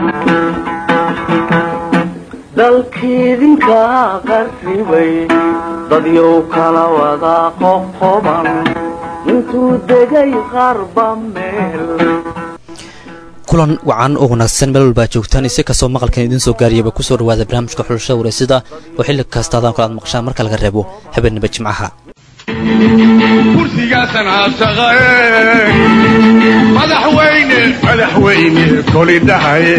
dalkiidinka qarribay dadyow kala wada qoqoban intuu degay qarba meel kulan wacan oo wanaagsan meel walbaa joogtaan isi kastoo maqalkan idiin soo gaariyaba kusoo dhawaada barnaamijka xulashada wareysida oo xilli kasta adaan kala aad maqshaan marka laga reebo habeenniba jimcaha kursigaasan aashaqae madaxweyne madaxweyne koli dhahaye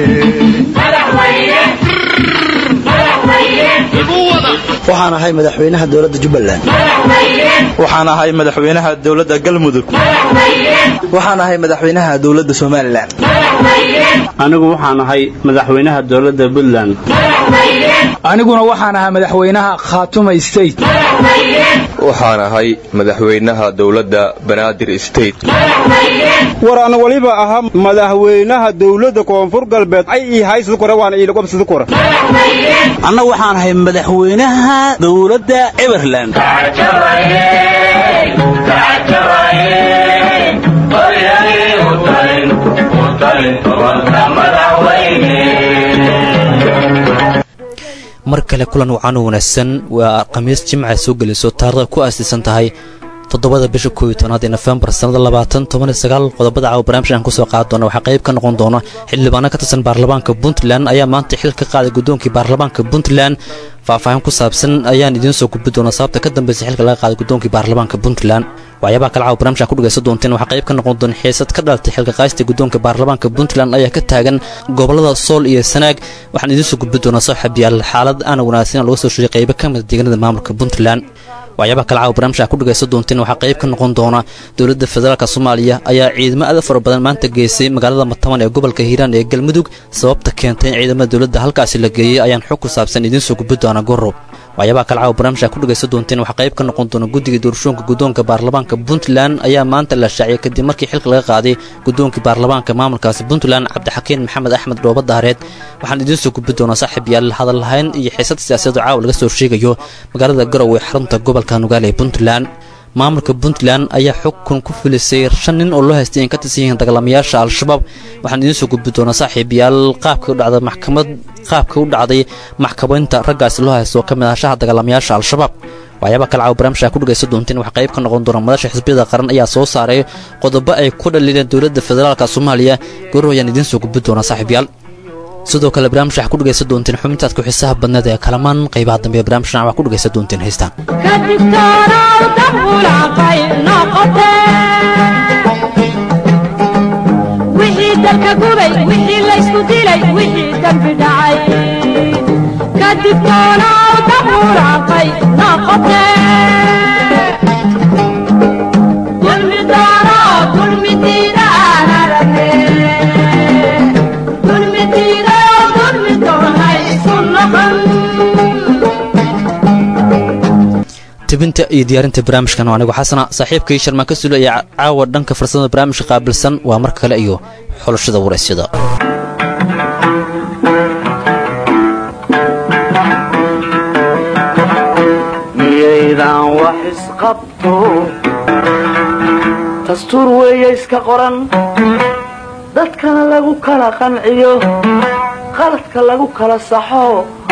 waxaan ahay madaxweynaha dowladda jubbaland waxaan ahay madaxweynaha dowladda galmudug waxaan ahay madaxweynaha dowladda somalilan anigu waxaan ahay madaxweynaha dowladda puntland aniguna waxaan ahaa madaxweynaha khaatuma state waxaan ahay madaxweynaha dowladda banaadir state war ana waliba ahaa madaxweynaha dowladda koonfur galbeed ay ii haysada kore waana iilaqobsada kore anna waxaan ahay madaxweynaha dowladda everland mar kale kulan wacan oo wanaagsan waa khamiis jimca soo gelayso taarikhda ku aasiisan tahay toddobada bisha kooiyo tobnaad ee nofembar sannada labaatan toban iyo sagaal qodobada caawa barnaamijka aan kusoo qaadi doona waxaa qayb ka noqon doona xildhibaano ka tirsan baarlamaanka puntland ayaa maanta xil ka qaaday guddoonkii baarlamaanka puntland faahfaahin ku saabsan ayaan idiin soo gudbi doona sababta ka dambaysa xilka laga qaaday guddoonkii baarlamaanka puntland waxyaabaha kale caawa barnamijka ku dhegaysan doonteen waxaa qayb ka noqon doona xiisad ka dhalatay xilka qaaysta guddoonka baarlamaanka puntland ayaa ka taagan gobolada sool iyo sanaag waxaan idiin soo gudbi doonaa saaxiibyaal xaalad aana wanaagsan laga soo sheegay qaybo ka mida deegaanada maamulka puntland waxyaabaha kale caawa barnamijka ku dhegaysan doonteen waxaa qayb ka noqon doona dowladda federaalk soomaaliya ayaa ciidamo aada fara badan maanta geysay magaalada mataban ee gobolka hiiraan ee galmudug sababta keentay in ciidamada dowladda halkaasi la geeyey ayaan xog ku saabsan idiin soo gudbi doona gorob waxyaabaha kale caawa barnamijka ku dhegaysan doonteen waxaa qayb ka noqon doona guddiga doorashooyinka guddoonka baarlamaanka puntland ayaa maanta la shaaciyay kadib markii xilka laga qaaday guddoonkii baarlamaanka maamulkaasi puntland cabdixakiin maxamed axmed dhooba daareed waxaan idiin soo gudbi doonaa saaxiib yaal hadal lahayn iyo xiisad siyaasadoo caawa laga soo sheegayo magaalada garow ee xarunta gobolka nugaale ee puntland maamulka puntland ayaa xukun ku filisay shan nin oo loo haystay in ka tirsan yihiin dagaalamayaasha al-shabaab waxaan idiin soo gudbi doonaa saaxiibayaal qaabka u dhacday maxkamad qaabka u dhacday maxkamaynta raggaasi loo haysto oo ka mid ahashaha dagaalamayaasha al-shabaab waxyaabaa kale caawa barnaamijka ku dhegaysan doonteen waxaa qayb ka noqon doona madasha xisbiyada qaran ayaa soo saaray qodobo ay ku dhaliileen dowladda federaalka soomaaliya gorow ayaan idiin soo gudbi doonaa saaxiibayaal sidoo kale barnaamij waxaa ku dhegaysan doonteen xubintaad ku xiisaha badneed ee kalamaan qaybaha dambe ee barnaamijkan waxaa ku dhegaysan doonteen heystaan wixii dalka gubay wixii laysku dilay wixii dembi dhacay kadib toonaw dabuuraaqay noqote dulmi doono dulmi diida aan aragne dulmi diida dulmi doonay isu noqon tebinta iyo diyaarinta barnaamijkan waa anigu xasana saaxiibkii sharmaan ka sulo ee caawa dhanka farsamada barnaamijka qaabilsan waa mar kale iyo xulashada waraysyada miyaydan wax isqabto dastuur weeye iska qoran dadkana lagu kala qanciyo qaladka lagu kala saxo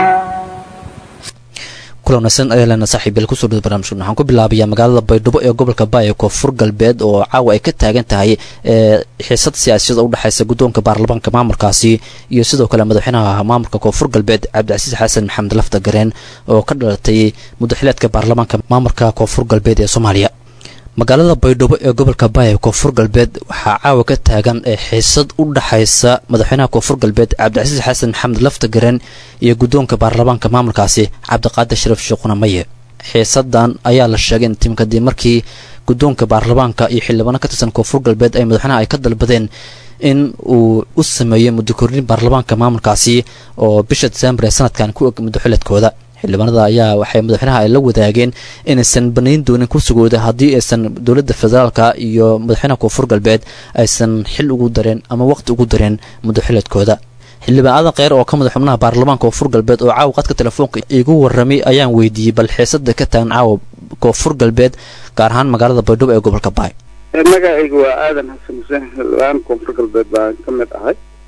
kulan wanaagsan ayaa leena saaxiibyal kusoo dhada barnamijkan waxaan ku bilaabayaa magaalada baydhabo ee gobolka baaya koonfur galbeed oo caawa ay ka taagan tahay ee xiisad siyaasiyada u dhexaysa guddoonka baarlamaanka maamulkaasi iyo sidoo kale madaxweynaha maamulka koonfur galbeed cabdicasiis xasan maxamed lafta gareen oo ka dhalatay muddaxileedka baarlamaanka maamulka koonfur galbeed ee soomaaliya magaalada baydhabo ee gobolka baaya koonfur galbeed waxaa caawa ka taagan ee xiisad u dhaxaysa madaxweynaha koonfur galbeed cabdicasiis xasan maxamed lafta garen iyo guddoonka baarlamaanka maamulkaasi cabdiqaadir shariif sheekhuna maye xiisadan ayaa la sheegay in tim kadib markii guddoonka baarlamaanka iyo xildhibaano ka tirsan koonfur galbeed ay madaxweynaha ay ka dalbadeen in uu u sameeyo muddo kordhin baarlamaanka maamulkaasi oo bisha diseembar ee sanadkan ku og muddoxileedkooda xildhibaanada ayaa waxay madaxweynaha ay la wadaageen inaysan banayn doonin kursigooda haddii aysan dowladda federaalka iyo madaxweynaha koonfur galbeed aysan xil ugu dareen ama waqti ugu dareen muddoxileedkooda xildhibaan aadan kheyr oo ka mid xubnaha baarlamaanka koonfur galbeed oo caawa qadka telefoonka igu warramay ayaan weydiiyey bal xiisada ka tagan caawa koonfur galbeed gaar ahaan magaalada baydhabo ee gobolka baay magacaygu waa aadan xasan xuseen xildhibaan koonfur galbeed baan ka mid ahay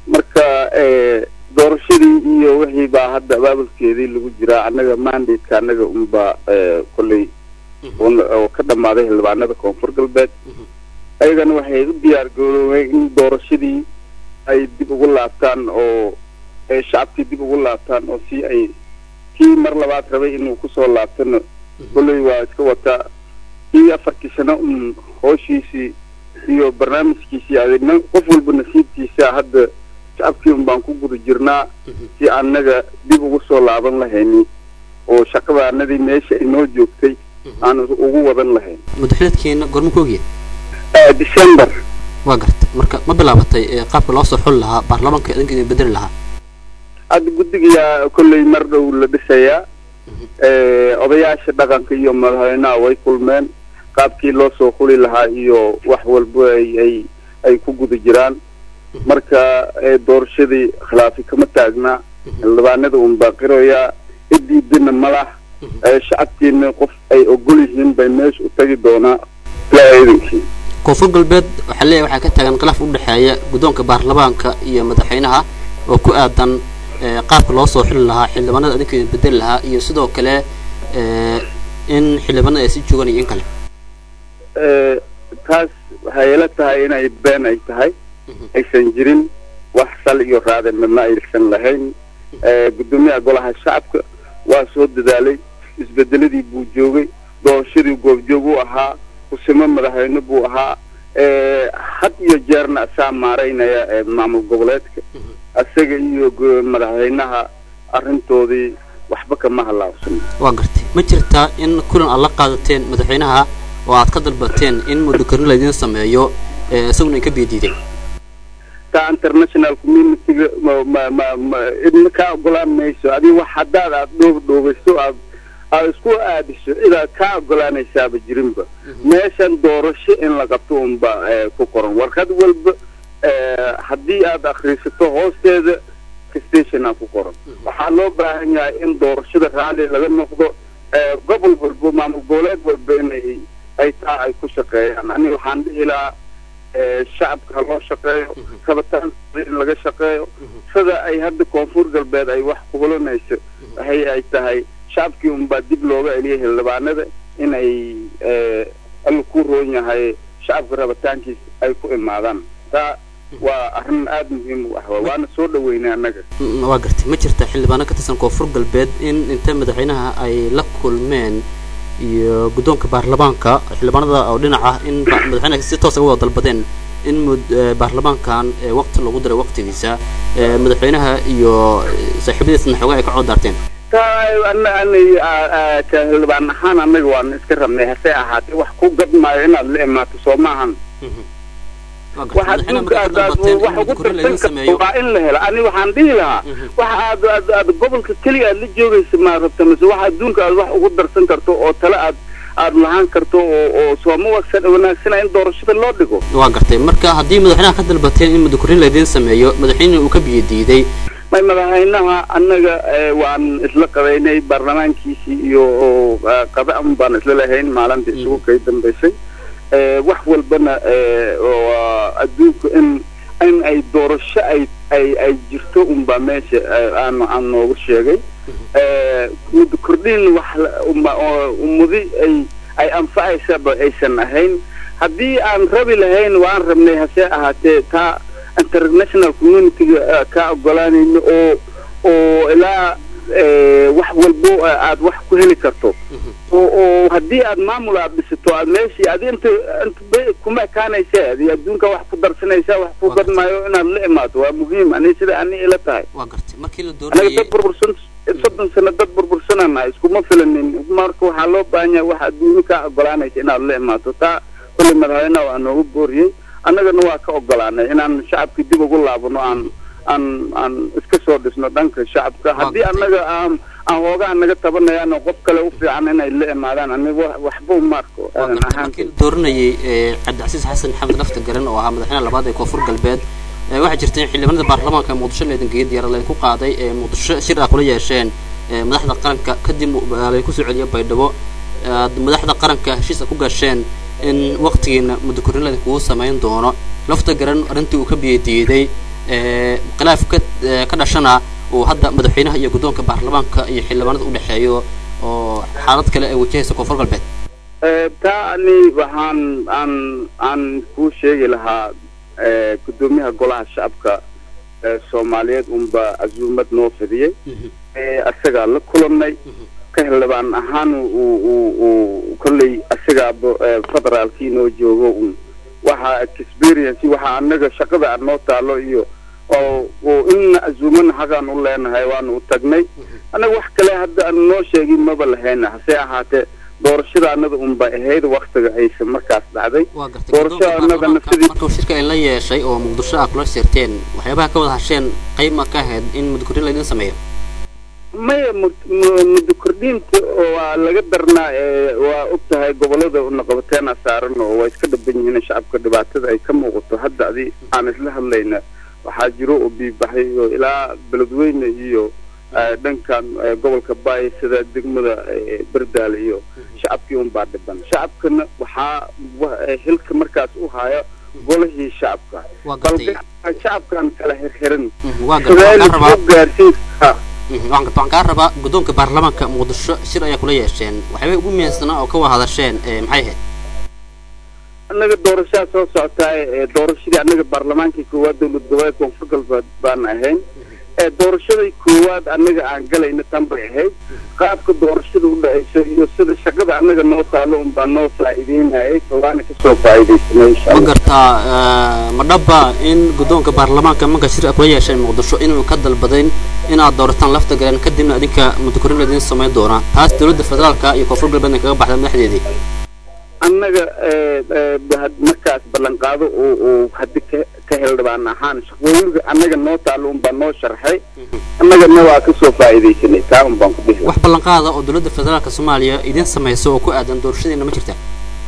marka doorashadii iyo wixii baa hadda abaabulkeedii lagu jiraa annaga mandateka annaga unbaa kolley oo ka dhammaaday xildhibaanada koonfur galbeed ayagana waxay u diyaar garoobeen in doorashadii ay dib ugu laabtaan oo shacabkii dib ugu laabtaan oo si ay kii mar labaad rabay inuu kusoo laabtana kolley waa iska wataa kii afartii sano un hooshiisii iyo barnaamijkiisii adina qof walba nasiibkiisa hadda shacabkii un baan ku guda jirnaa si annaga dib ugu soo laaban lahayni oo shaqadaanadii meesha inoo joogtay aan ugu wadan lahayn madaxweedkeena gorma ku ogyahay december waa gartay marka ma bilaabatay qaabka loo soo xuli lahaa baarlamaanka idinka idin bedeli lahaa hadda guddigayaa kolley mar dhow la dhisayaa odayaasha dhaqanka iyo madaxweynaha way kulmeen qaabkii loo soo xuli lahaa iyo wax walba ay ay ay ku guda jiraan marka doorashadii khilaafi kama taagnaa xildhibaanada un baaqiroyaa idiidina malah shacabkiina qof ay ogol yihiin bay meesha u tagi doonaa ilaa iidankii koonfur galbeed waxaa leeyahay waxaa ka taagan khilaaf u dhexeeya guddoonka baarlamaanka iyo madaxweynaha oo ku aadan qaabka loo soo xili lahaa xildhibaanada adinka idin bedeli lahaa iyo sidoo kale in xildhibaanada ay si joogaan iyo in kale taas waxay ila tahay inay been ay tahay aysan jirin wax sal iyo raade midna aysan lahayn guddoomiyaha golaha shacabka waa soo dadaalay isbedeladii buu joogay doorashadii goobjoog u ahaa kusimo madaxweyne buu ahaa had iyo jeerna asaa maaraynaya maamul goboleedka isaga iyo madaxweynaha arrintoodii waxba kama halaabsan waa gartay ma jirtaa in kulan aad la qaadateen madaxweynaha oo aad ka dalbateen in muddokorni laydiin sameeyo isaguna inka biyadiiday taa international communityga ma ma ma ma idna kaa ogolaan mayso adiga wax haddaad aad dhoob dhoobayso aad aad isku aadiso cidaad kaa ogolaanaysaaba jirinba meeshan doorasho in la qabto unba ku qoran warqad walba haddii aad akriisato hoosteeda stationa ku qoran waxaa loo baahan yahay in doorashada raalli laga noqdo gobol walba maamul goboleed walba inay ay taa ay ku shaqeeyaan aniga waxaan dhihi lahaa shacabka ha loo shaqeeyo rabitaankooda in laga shaqeeyo sida ay hadda koonfur galbeed ay wax ku hulanayso waxay ay tahay shacabkii unbaa dib looga celiyay xildhibaanada in ay alla ku roon yahay shacabka rabitaankiisa ay ku imaadaan taa waa arrin aada muhiim u ah waana soo dhaweynay annaga waa gartay ma jirta xildhibaano ka tirsan koonfur galbeed in inta madaxweynaha ay la kulmeen iyo guddoonka baarlamaanka xildhibaanada oo dhinac ah in madaxweynaha si toos uga wada dalbadeen in baarlamaankan waqti lagu diray waqtigiisa madaxweynaha iyo saaxiibadiisna xoogaa ay ka codaarteen ka xildhibaan ahaan annaga waan iska rabnay hase ahaatee wax ku gadmaayo inaad la imaato soo maahan wax adduunka aad aad wax ugu darsan karto waa in la helo ani waxaan dhihi lahaa wax aad aad aad gobolka keliya aad la joogaysa maa rabta mise wax adduunka aad wax ugu darsan karto oo tale aad aad lahaan karto oo oo sooma wagsan wanaagsana in doorashada loo dhigo waa gartay marka haddii madaxweynaha ka dalbateen in muddokorrin laydiin sameeyo madaxweyne uu ka biyo diiday may madaxweynaha annaga waan isla qabaynay baarlamaankiisii iyo qada'an baan isla lahayn maalinta isugu kay dambaysay wax walbana adduunka in in ay doorasho ay ay ay jirto unbaa meesha aan aan noogu sheegay muddo kordhin wax ummadi ay ay anfacaysaba aysan ahayn haddii aan rabi lahayn waan rabnay hase ahaatee taa international communityga ka ogolaanayno oo oo ilaa wax walbo aad wax ku heli karto oo oo haddii aad maamul aad dhisato aad meeshii adi inta inta kuma ekaanaysa adi adduunka wax ku darsanaysa wax ku gadmaayo inaad la imaato waa muhiim ani sida ani ila tahay anaga dad burbursan soddon sano dad burbursanana iskuma filanin marka waxaa loo baahan yahay wax adduunyo kaa ogolaanaysa inaad la imaato taa kolley madaxweynaha waa noogu booriyey annagana waa ka ogolaanay inaan shacabkii dib ugu laabano aan aan aan iska soo dhisno dhanka shacabka haddii annaga aan aan hoogaa naga tabanayaan oo qof kale u fiican inay la imaadaan aniga waxba uma arko aadan ahaan dooranayay cabdicasiis xasan maxamed lafta garan oo ahaa madaxweynaha labaad ee koonfur galbeed waxaa jirta in xildhibaanada baarlamaanka ee muqdisho leedangeeya diyaarad laydinku qaaday ee muqdisho shir ah kula yeesheen madaxda qaranka kadib laydinku soo celiyo baydhabo madaxda qaranka heshiis ku gasheen in waqtigiina muddo korrin laydinkugu samayn doono lafta garan arrintii uu ka biyadiiday khilaaf ka ka dhashana uu hadda madaxweynaha iyo guddoonka baarlamaanka iyo xildhibaanada u dhexeeyo oo xaalad kale ay wajahaysa koonfur galbeed taa ani waxaan aan aan kuu sheegi lahaa guddoomiyaha golaha shacabka soomaaliyeed unba casuumad noo fidiyey isagaa la kulanay ka xildhibaan ahaan uu uu uu kolley isagaaba federaalkii noo joogo un waxa experience waxa anaga shaqada aan noo taalo iyo oo oo inna casuumana hagaan u leenahay waanu u tagnay anaga wax kale hadda aan noo sheegin maba lahayna hase ahaatee doorashada anada unba ahayd waktiga aysa markaas dhacday doorashada anadana sidii marka shirka ay la yeeshay oo muqdisho ah kula shirteen waxyaabaha ka wada hasheen qayb ma ka ahayd in mudkurin laydin sameeyo maya muddo kordhiinta waa laga darnaa waa og tahay gobolada unaqabateena saaran oo waa iska dhaban yihiin shacabka dhibaatada ay ka muuqato hadda adi aan isla hadlayna waxaa jiro oo biibaxay oo ilaa beledweyne iyo dhankan gobolka baay sida degmada berdaale iyo shacabkii unbaa dhiban shacabkana waxaa xilka markaas u haya golihii shacabka balse shacabkan kala xirxiran gaarsiin waxaan kaa rabaa guddoonka baarlamaanka muqdisho shir ayaa kula yeesheen waxyaabay ugu muhiimsanaa oo ka wada hadasheen maxay ahayd annaga doorashaha soo socotaay doorashadii annaga baarlamaankii koowaad dowlad goboleed koonfur galbeed baan ahayn doorashadii koowaad annaga aan galayna tan bay ahayd qaabka doorashada u dhacayso iyo sida shaqada annaga noo taalo unbaa noo faa'iideynayay waana kasoo faa'iidaysanay insha ma gartaa ma dhaba in guddoonka baarlamaanka marka shir kula yeesheen muqdisho inuu ka dalbadayn inaad doorataan lafta galeen kadibna idinka mudakorin laydin samayn doonaa taas dowladda federaalka iyo koonfur galbeedna kaga baxda madaxdeedii annaga markaas ballanqaado uu uu haddi ka ka xildhibaan ahaan shaqooyinka annaga noo taalo unbaa noo sharxay annagana waa kasoo faa'iidaysanay taa un baan ku dhihi wax ballanqaada oo dowladda federaalka soomaaliya idin samayso oo ku aadan doorashadiina ma jirta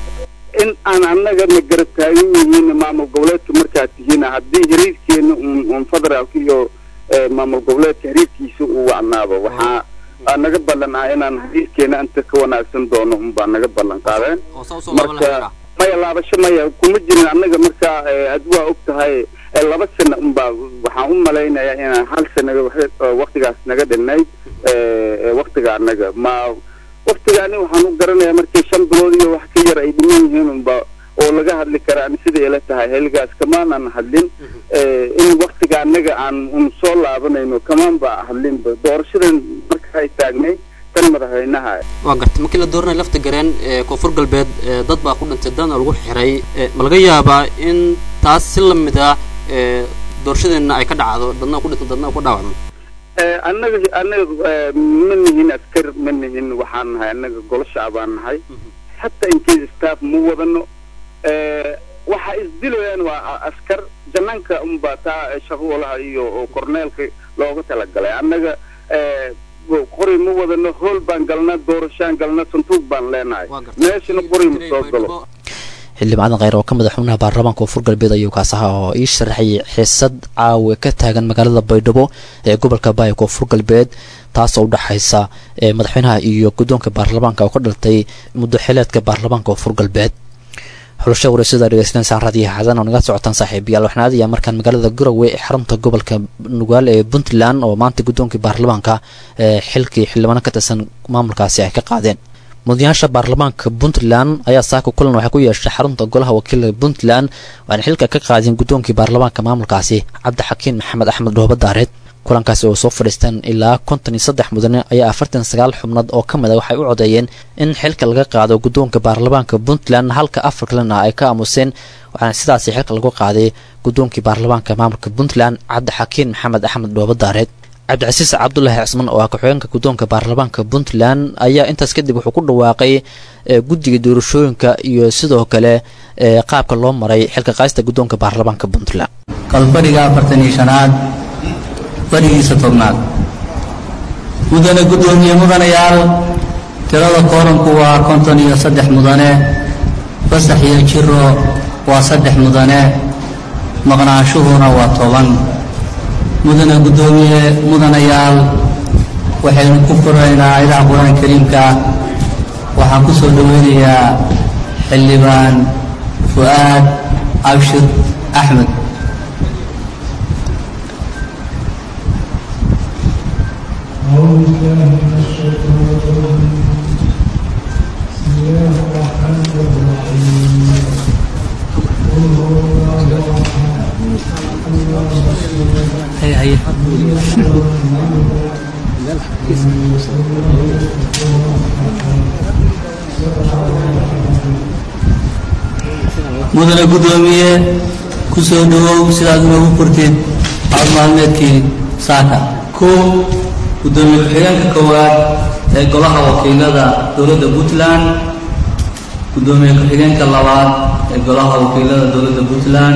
in aan annagana garab taagan yihiin maamul goboleedka markaad tihiin haddii xiriirkeena un un federaalka iyo maamul goboleedka xiriirkiisa uu wacnaado waxaa aa naga ballan ah inaan xiriirkeena inta ka wanaagsan doono unbaa naga ballan qaadeen marka maya laabasho maya kuma jirin annaga markaa ad waa og tahay laba sana unbaa waxaan u malaynayaa inaan hal sana waktigaas naga dhinay waktiga annaga ma waktigaani waxaan u garanayaa markii shan bilood iyo wax ka yar ay dhiman yihiin unba oo laga hadli karaa ani siday ila tahay xilligaas kamaanan hadlin in waktiga annaga aan un soo laabanayno kamaan ba hadlinba doorashadan marka ay taagnay tan madaxweynaha waa gartay markii la dooranay lafta gareen koonfur galbeed dad baa ku dhintay dadna lagu xiray ma laga yaabaa in taas si lamid ah doorashadeenna ay ka dhacdo dadna ku dhinto dadna ku dhaawacmo annaga annaga ma nihin askar ma nihin waxaan nahay annaga golo shacbaan nahay xataa incase staff ma wadano waxa isdilayaan waa askar janaanka unbaa taa shaqoolaha iyo korneelka looga talagalay annaga qori ma wadano hool baan galnaa doorashaan galnaa santuuq baan leenahay meeshana qori ma soo galo xildhibaadan kheyr oo ka mid a xubnaha baarlamaanka koonfur galbeed ayuu kaas ahaa oo ii sharaxayay xiisad caawe ka taagan magaalada baydhabo ee gobolka baaya koonfur galbeed taasoo udhexaysa madaxweynaha iyo guddoonka baarlamaanka oo ka dhaltay muddo xileedka baarlamaanka koonfur galbeed xulasha wareysada dhegeystaneysaan raadiyaha xadan oo naga socotaan saaxiibayaal waxaan aadayaa markaan magaalada garowe ee xarunta gobolka nugaal ee puntland oo maanta guddoonkii baarlamaanka xilkii xildhibaano ka tirsan maamulkaasi ay ka qaadeen mudanayaasha baarlamaanka puntland ayaa saaka kulan waxay ku yeeshay xarunta golaha wakiilka puntland waxaana xilka ka qaadeen guddoonkii baarlamaanka maamulkaasi cabdixakiin maxamed axmed dhooba daareed kulankaasi oo soo fadhiisteen ilaa konton iyo saddex mudane ayaa afartan sagaal xubnood oo ka mid a waxay u codeeyeen in xilka laga qaado guddoonka baarlamaanka puntland halka afar kalena ay ka aamuseen waxaana sidaasi xilka lagu qaaday guddoonkii baarlamaanka maamulka puntland cabdixakiin maxamed axmed dhooba daareed cabdicasiis cabdulaahi cisman oo ah ku-xigeenka guddoonka baarlamaanka puntland ayaa intaas kadib wuxuu ku dhawaaqay guddiga doorashooyinka iyo sidoo kale qaabka loo maray xilka qaaysta guddoonka baarlamaanka puntland kalfadhiga afartan iyo shanaad fadhigiisa tobnaad mudane guddoomiye mudanayaal tirada kooranku waa konton iyo saddex mudane fasax iyo jiro waa saddex mudane maqnaanshuhuna waa toban mudane guddoomiye mudanayaal waxaynu ku furaynaa aayadaha qur-aanka kariimka waxaan ku soo dhoweynayaa xildhibaan fu'aad abshir axmed هي هي mudane guddoomiye ku soo dhawow sidaad inoogu furtid cod maalmeedkii saaka kow guddoomiye ku-xigeenka koowaad ee golaha wakiilada dowladda puntland guddoomiye ku-xigeenka labaad ee golaha wakiilada dowladda puntland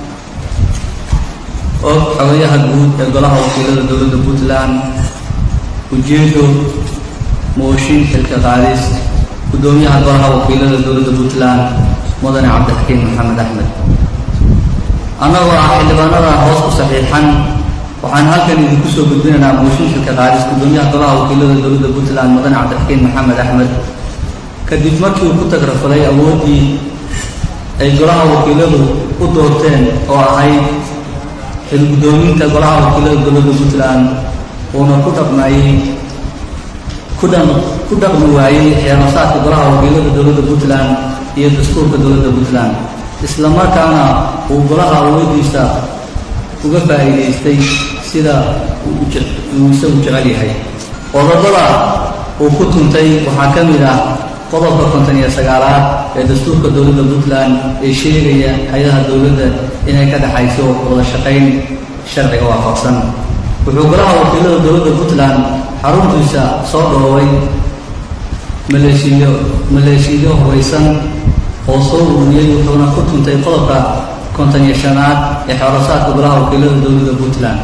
og xogayaha guud ee golaha wakiilada dowladda puntland ujeedo mooshin xilka qaadis guddoomiyaha golaha wakiilada dowladda puntland mudane cabdixakiin maxamed axmed annagoo ah xildhibaanada hoos ku saxiixan waxaan halkan idinku soo gudbinaynaa mooshin xilka qaadis guddoomiyaha golaha wakiilada dowladda puntland mudane cabdixakiin maxamed axmed kadib markii uu ku tagrafalay awooddii ay golaha wakiiladu u doorteen oo ahayd xilgudoominta golaha wakiilada dowladda puntland uuna ku dhaqmayey ku dhan ku dhaqmi waayey xeerasaadka golaha wakiilada dowladda puntland iyo dastuurka dowladda puntland isla markaana uu golaha awoodiisa uga faa'iidaystay sida uu je- uu isagu jecel yahay qodobada uu ku tuntay waxaa ka mid ah qodobka konton iyo sagaalaad ee dastuurka dowladda puntland ee sheegaya hay-adaha dowladda inay ka dhexayso wada shaqayn sharciga waafaqsan wuxuu golaha wakiilada dowladda puntland xaruntiisa soo dhoobay maleeshiyo maleeshiyo hubaysan oo soo ururiyey wuxuuna ku tuntay qodobka konton iyo shanaad ee xeerasaadka golaha wakiilada dowladda puntland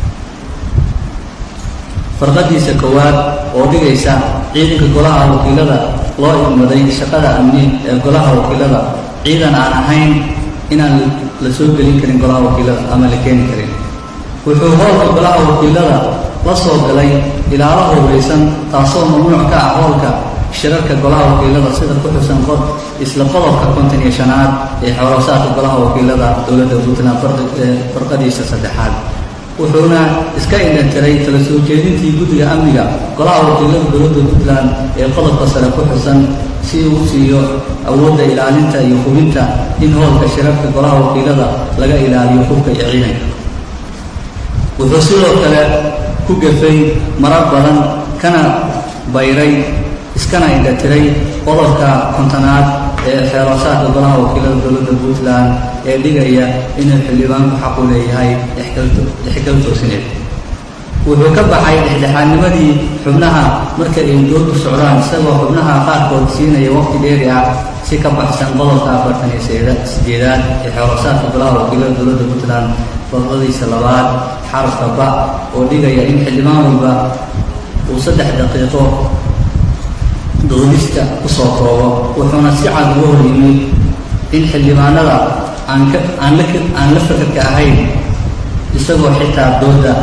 farqadiisa koowaad oo dhigaysa ciidanka golaha wakiilada loo idmaday shaqada amni ee golaha wakiilada ciidan aan ahayn inaan la soo gelin karin golaha wakiilada ama la keeni karin wuxuu howlka golaha wakiilada la soo galay ilaalo hubaysan taasoo mamnuuc ka ah howlka shirarka golaha wakiilada sida ku xusan qod isla qodobka konton iyo shanaad ee xeerasaadka golaha wakiilada dowladda puntland farqi- ee farqadiisa saddexaad wuxuuna iska indhantiray tala soo jeedintii guddiga amniga golaha wakiilada dowladda puntland ee qodobka sare ku xusan si uu siiyo awoodda ilaalinta iyo hubinta in howlka shirarka golaha wakiilada laga ilaaliyo hubka iyo ciidanka wuxuu sidoo kale ku gafay marar badan kana bayray iskana indhatiray qodobka kontonaad ee xeerasaadka golaha wakiilada dowladda puntland ee dhigaya inuu xildhibaanku xaq u leeyahay ixgal- ixgal toosineed wuxuu ka baxay dhexdhexaadnimadii xubnaha marka ay doodu socdaan isagoo xubnaha qaarkood siinaya waqti dheeri ah si ka baxsan qodobka afartan iyo seeda- sideedaad ee xeerasaadka golaha wakiilada dowladda puntland farqadiisa labaad xarafka ba oo dhigaya in xildhibaan walba uu saddex daqiiqo doodista kusoo koobo wuxuuna si cad uga hor yimid in xildhibaanada aan ka aan la aan la fakarka ahayn isagoo xitaa dooda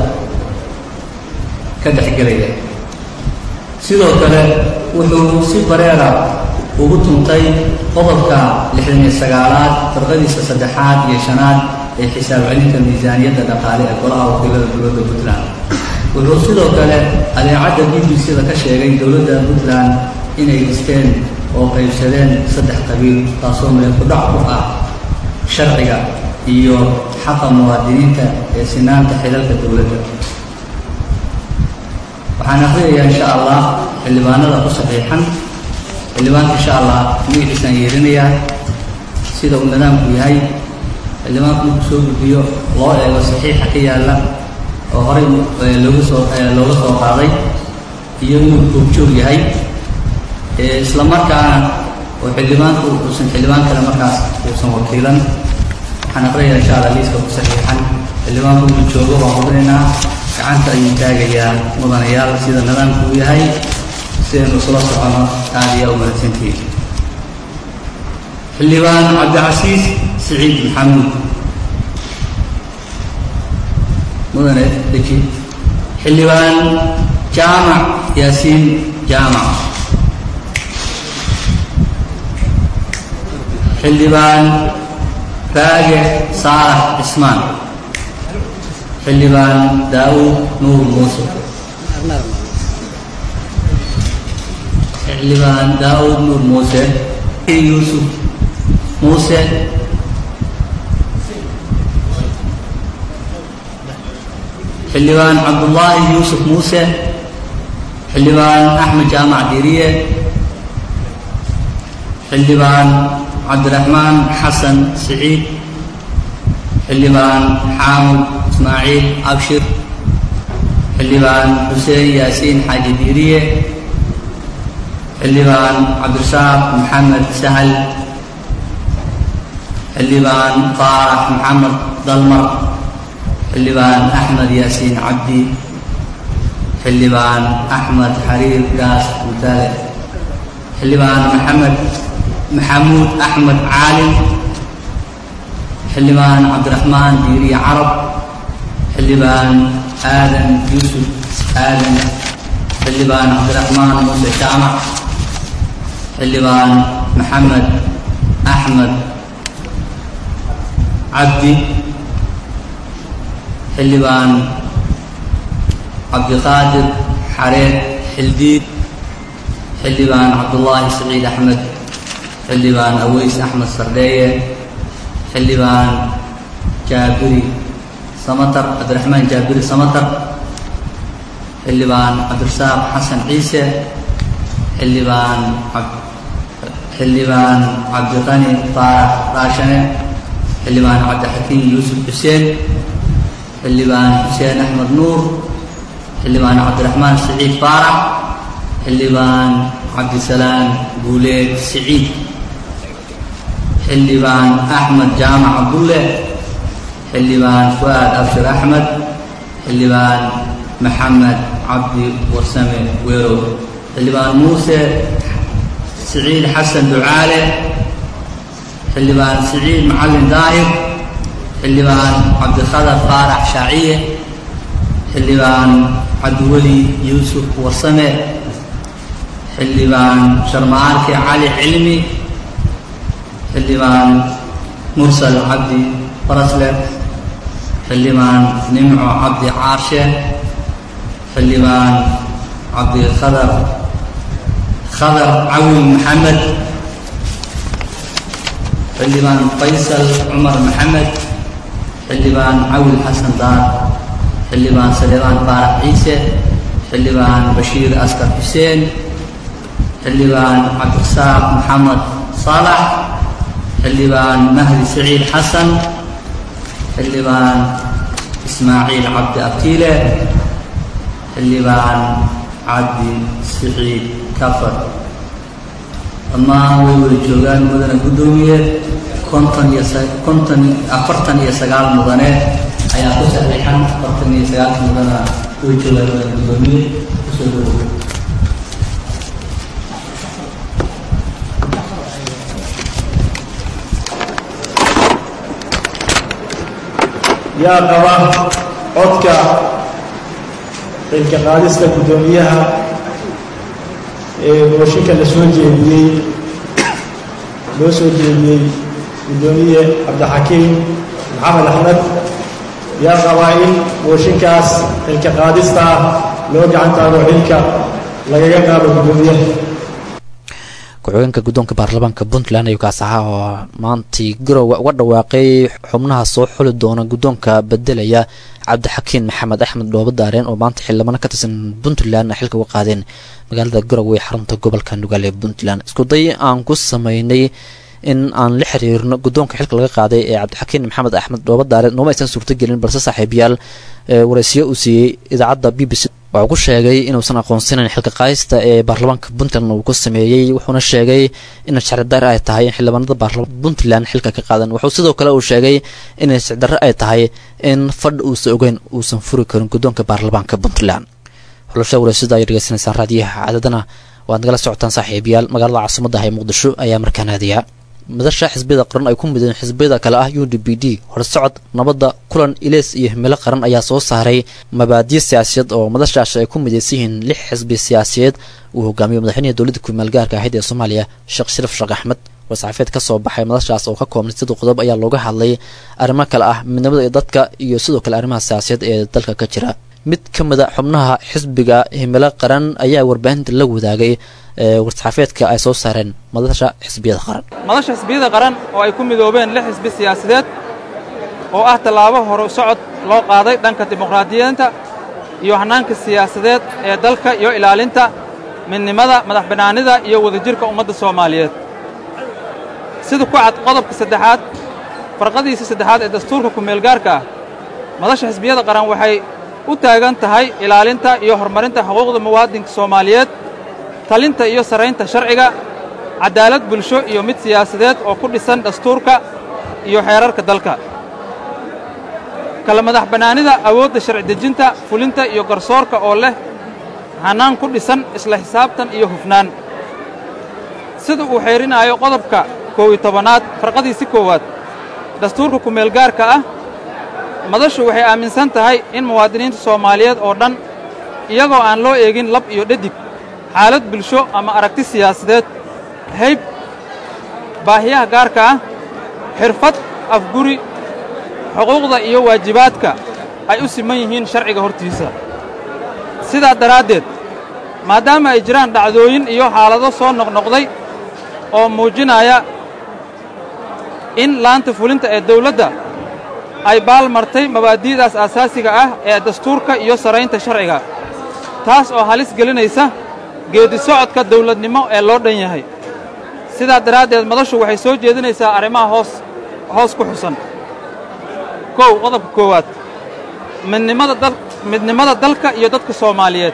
ka dhexgelaya sidoo kale wuxuu si bareera ugu tuntay qodobka lixdan iyo sagaalaad farqadiisa saddexaad iyo shanaad ee xisaab celinta miisaaniyadda dhaqaale ee golaha wakiilada dowladda puntland wuxuu sidoo kale adeecadda b b c da ka sheegay dowladda puntland inay dhisteen oo qaybsadeen saddex qabiil taasoo meel ku dhac ku ah sharciga iyo xaqa muwaadiniinta ee sinaanta xilalka dowladda waxaan akhriyayaa insha allah xildhibaanada ku saxiixan xildhibaanka insha allah magaciisaan yeerinayaa sida uu nidaamku yahay xildhibaanku markuu soo gudbiyo loo eego saxiixa ka yaalla oo horey eh, looga soo eh, looga soo qaaday iyo inuu goobjoog yahay Eh, isla markaana oo xildhibaanku uusan xildhibaan kale markaas uusan wakiilan waxaan aqriyayaa insha allah liiska ku saxiixan xildhibaanku inuu joogo waan hubinaynaa gacanta ayuu taagayaa mudanayaal sida nidaamku uu yahay si aynu isula socono aada iyo u mahadsantihiin xildhibaan cabdicasiis siciid maxamuud mudane deji xildhibaan jaamac yaasiin jaamac xildhibaan raage saalax cismaan xildhibaan daawud nuur muuse xildhibaan daawud nuur muuse yuusuf muuse xildhibaan cabdullaahi yuusuf muuse xildhibaan axmed jaamac diiriye xildhibaan cabdiraxmaan xasan siciid xildhibaan xaamud ismaaciil abshir xildhibaan xuseen yaasiin xaaji diiriye xildhibaan cabdirasaaq maxamed sahal xildhibaan faarax maxamed dalmar xildhibaan axmed yaasiin cabdi xildhibaan axmed xariir gaas mutaale xildhibaan maxamed maxamuud axmed caalim xildhibaan cabdiraxmaan diiriye carab xildhibaan aadan yuusuf aadan xildhibaan cabdiraxmaan muuse jaamac xildhibaan maxamed axmed cabdi xildhibaan cabdiqaadir xareed xildiid xildhibaan cabdullaahi saciid axmed xildhibaan aweys axmed sardheeye xildhibaan jaabiri samatar cabdiraxmaan jaabiri samatar xildhibaan cabdirasaaq xasan ciise xildhibaan xildhibaan cabdiqani faarax raashane xildhibaan cabdixakiin yuusuf xuseen xildhibaan xuseen axmed nuur xildhibaan cabdiraxmaan siciid faarax xildhibaan cabdisalaam guuleed siciid xildhibaan axmed jaamac cabdulle xildhibaan fu'aad abshir axmed xildhibaan maxamed cabdi warsame weerow xildhibaan muuse siciid xasan ducaale xildhibaan siciid macalin daahir xildhibaan cabdikhadar faarax shaaciye xildhibaan cabdiweli yuusuf warsame xildhibaan sharmaarke cali cilmi xildhibaan mursal cabdi farasle xildhibaan nimco cabdi caarshe xildhibaan cabdikhadar khadar cawin maxamed xildhibaan faysal cumar maxamed xildhibaan cawil xasan daar xildhibaan saleebaan faarax ciise xildhibaan bashiir askar xuseen xildhibaan cabdisaaq maxamed saalax xildhibaan mahdi saciid xasan xildhibaan ismaaciil cabdi abtiile xildhibaan cabdi siciid kafar dhammaan way wada joogaan mudane guddoomiye konton iyo konton afartan iyo sagaal mudane ayaa ku saxiixan afartan iyo sagaalka mudana way joogaan mudane guddoomiye kusoo dhawow yaa qaba codka xilka qaadista guddoomiyaha ee mooshinka la soo jeediyey loo soo jeediyey guddoomiye cabdixakiim maxamed axmed yaa qabaa in mooshinkaas xilka qaadista ah loo gacan taago xilka lagaga qaado guddoomiyaha ku-xigeenka guddoonka baarlamaanka puntland ayuu kaas ahaa oo maantii garowe uga dhawaaqay xubnaha soo xuli doona guddoonka bedelaya cabdixakiin maxamed axmed dhoobo daareen oo maanta xildhibano ka tirsan puntland xilka uga qaadeen magaalada garowe ee xarunta gobolka nugaal ee puntland iskuday aan ku sameynay in aan la xiriirno guddoonka xilka laga qaaday ee cabdixakiin maxamed axmed dhoobo daareen nooma aysan suurtogelin balse saaxiibayaal waraysiyo uu siiyey idaacadda b b c waxuu ku sheegay inuusan aqoonsanayn xilka qaadista ee baarlamaanka puntland uu ku sameeyey wuxuuna sheegay in sharcidarre ay tahay in xildhibaanada baarlamaanka puntland xilka ka qaadan wuxuu sidoo kale uu sheegay in sharcidarre ay tahay in fadh uusan ogeyn uusan furi karin guddoonka baarlamaanka puntland xulasha waraysada ay dhegeysanaysaan raadiyaha cadadana waad nagala socotaan saaxiibayaal magaalada caasimadda ah ee muqdisho ayaa markaa naadiya madasha xisbiyada qaran ay ku mideen xisbiyada kale ah u d b d horsocod nabadda kulan ileys iyo himilo qaran ayaa soo saaray mabaadiyo siyaasiyeed oo madashaasi ay ku midaysan yihiin lix xisbi siyaasiyeed uu hogaamiyo madaxweynaha dowladda kumaal gaarka ahayd ee soomaaliya sheekh sharaf sheekh axmed war-saxaafeed ka soo baxay madashaas oo ka koobnay sidii qodob ayaa looga hadlay arrimo kale ah midnimada ee dadka iyo sidoo kale arrimaha siyaasiyeed ee dalka ka jira mid ka mida xubnaha xisbiga himilo qaran ayaa warbaahinta la wadaagay war-saxaafeedka ay soo saareen madasha xisbiyada qaran madasha xisbiyada qaran oo ay ku midoobeen lix xisbi siyaasadeed oo ah tallaabo horu socod loo qaaday dhanka dimuqraadiyiinta iyo hannaanka siyaasadeed ee dalka iyo ilaalinta midnimada madax bannaanida iyo wadajirka ummadda soomaaliyeed sida ku cad qodobka saddexaad farqadiisa saddexaad ee dastuurka ku-meelgaarka ah madasha xisbiyada qaran waxay u taagan tahay ilaalinta iyo horumarinta xuquuqda muwaadinka soomaaliyeed talinta iyo sarraynta sharciga caddaalad bulsho iyo mid siyaasadeed oo ku dhisan dastuurka iyo xeerarka dalka kala madax bannaanida awoodda sharci dejinta fulinta iyo garsoorka oo leh hannaan ku dhisan isla xisaabtan iyo hufnaan sida uu xeerinaayo qodobka koow iyo tobanaad farqadiisi koowaad dastuurka ku-meelgaarka ah madashu waxay aaminsan tahay in muwaadiniinta soomaaliyeed oo dhan iyagoo aan loo eegin lab iyo dhadig xaalad bulsho ama aragti siyaasadeed hayb baahiyaha gaarka ah xirfad afguri xuquuqda iyo waajibaadka ay u siman yihiin sharciga hortiisa sidaa daraaddeed maadaama ay jiraan dhacdooyin iyo xaalado soo noqnoqday oo muujinaya in laanta fulinta ee dawladda ay baalmartay mabaadi'daas aasaasiga ah ee dastuurka iyo saraynta sharciga taas oo halis gelinaysa geeddi socodka dawladnimo ee loo dhan yahay sidaa daraaddeed madashu waxay soo jeedinaysaa arrimaha hoos hoos ku xusan kow qodobka koowaad midnimada dal midnimada dalka iyo dadka soomaaliyeed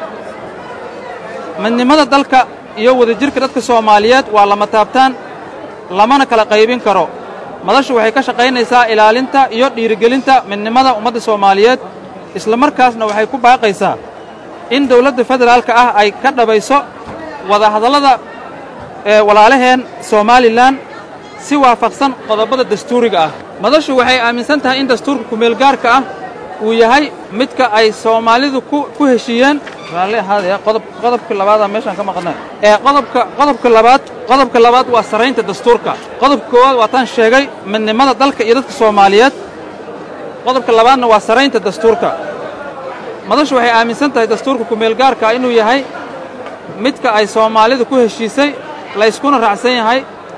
midnimada dalka iyo wadajirka dadka soomaaliyeed waa lama taabtaan lamana kala qaybin karo madashu waxay ka shaqaynaysaa ilaalinta iyo dhiirigelinta midnimada ummadda soomaaliyeed isla markaasna waxay ku baaqaysaa in dawladda federaalka ah ay ka dhabayso wadahadallada ee walaalaheen somalilan si waafaqsan qodobada dastuuriga ah madashu waxay aaminsan tahay in dastuurka kumeelgaarka ah uu yahay midka ay soomaalidu ku ku heshiiyeen raalli ahaadee qodob qodobka labaadaa meeshaan ka maqnay ee qodobka qodobka labaad qodobka labaad waa saraynta dastuurka qodobka koowaad waa taan sheegay midnimada dalka iyo dadka soomaaliyeed qodobka labaadna waa saraynta dastuurka madashu waxay aaminsan tahay dastuurka kumeelgaarka inuu yahay midka ay soomaalidu ku heshiisay la yskuna raacsan yahay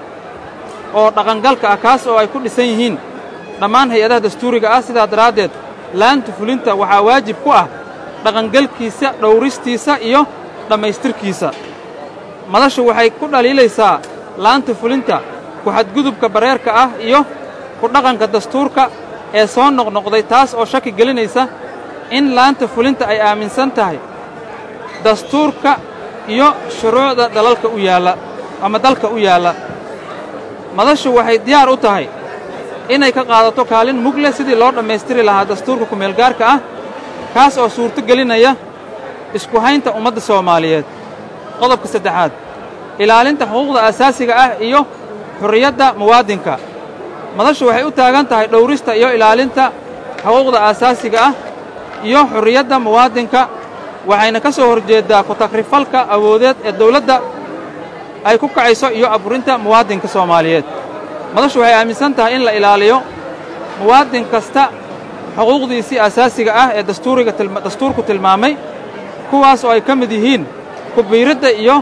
oo dhaqangalka ah kaas oo ay ku dhisan yihiin dhammaan hay-adaha dastuuriga ah sidaa daraaddeed laanta fulinta waxaa waajib ku ah dhaqangalkiisa dhowristiisa iyo dhammaystirkiisa madashu waxay ku dhaliilaysaa laanta fulinta ku-xadgudubka bareerka ah iyo ku dhaqanka dastuurka ee soo noqnoqday taas oo shaki gelinaysa in laanta fulinta ay aaminsan tahay dastuurka iyo shuruucda dalalka u yaalla ama dalka u yaalla madashu waxay diyaar u tahay inay ka qaadato kaalin mug leh sidii loo dhammaystiri lahaa dastuurka kumeelgaarka ah kaas oo suurto gelinaya isku haynta ummadda soomaaliyeed qodobka saddexaad ilaalinta xuquuqda asaasiga ah iyo xurriyadda muwaadinka madashu waxay u taagan tahay dhowrista iyo ilaalinta xuquuqda aasaasiga ah iyo xurriyadda muwaadinka waxayna ka soo horjeeddaa ku-takrifalka awoodeed ee dawladda ay ku kacayso iyo aburinta muwaadinka soomaaliyeed madashu waxay aaminsan tahay in la ilaaliyo muwaadin kasta xuquuqdiisii asaasiga ah ee dastuuriga dastuurku tilmaamay kuwaas oo ay ka mid yihiin kubiiradda iyo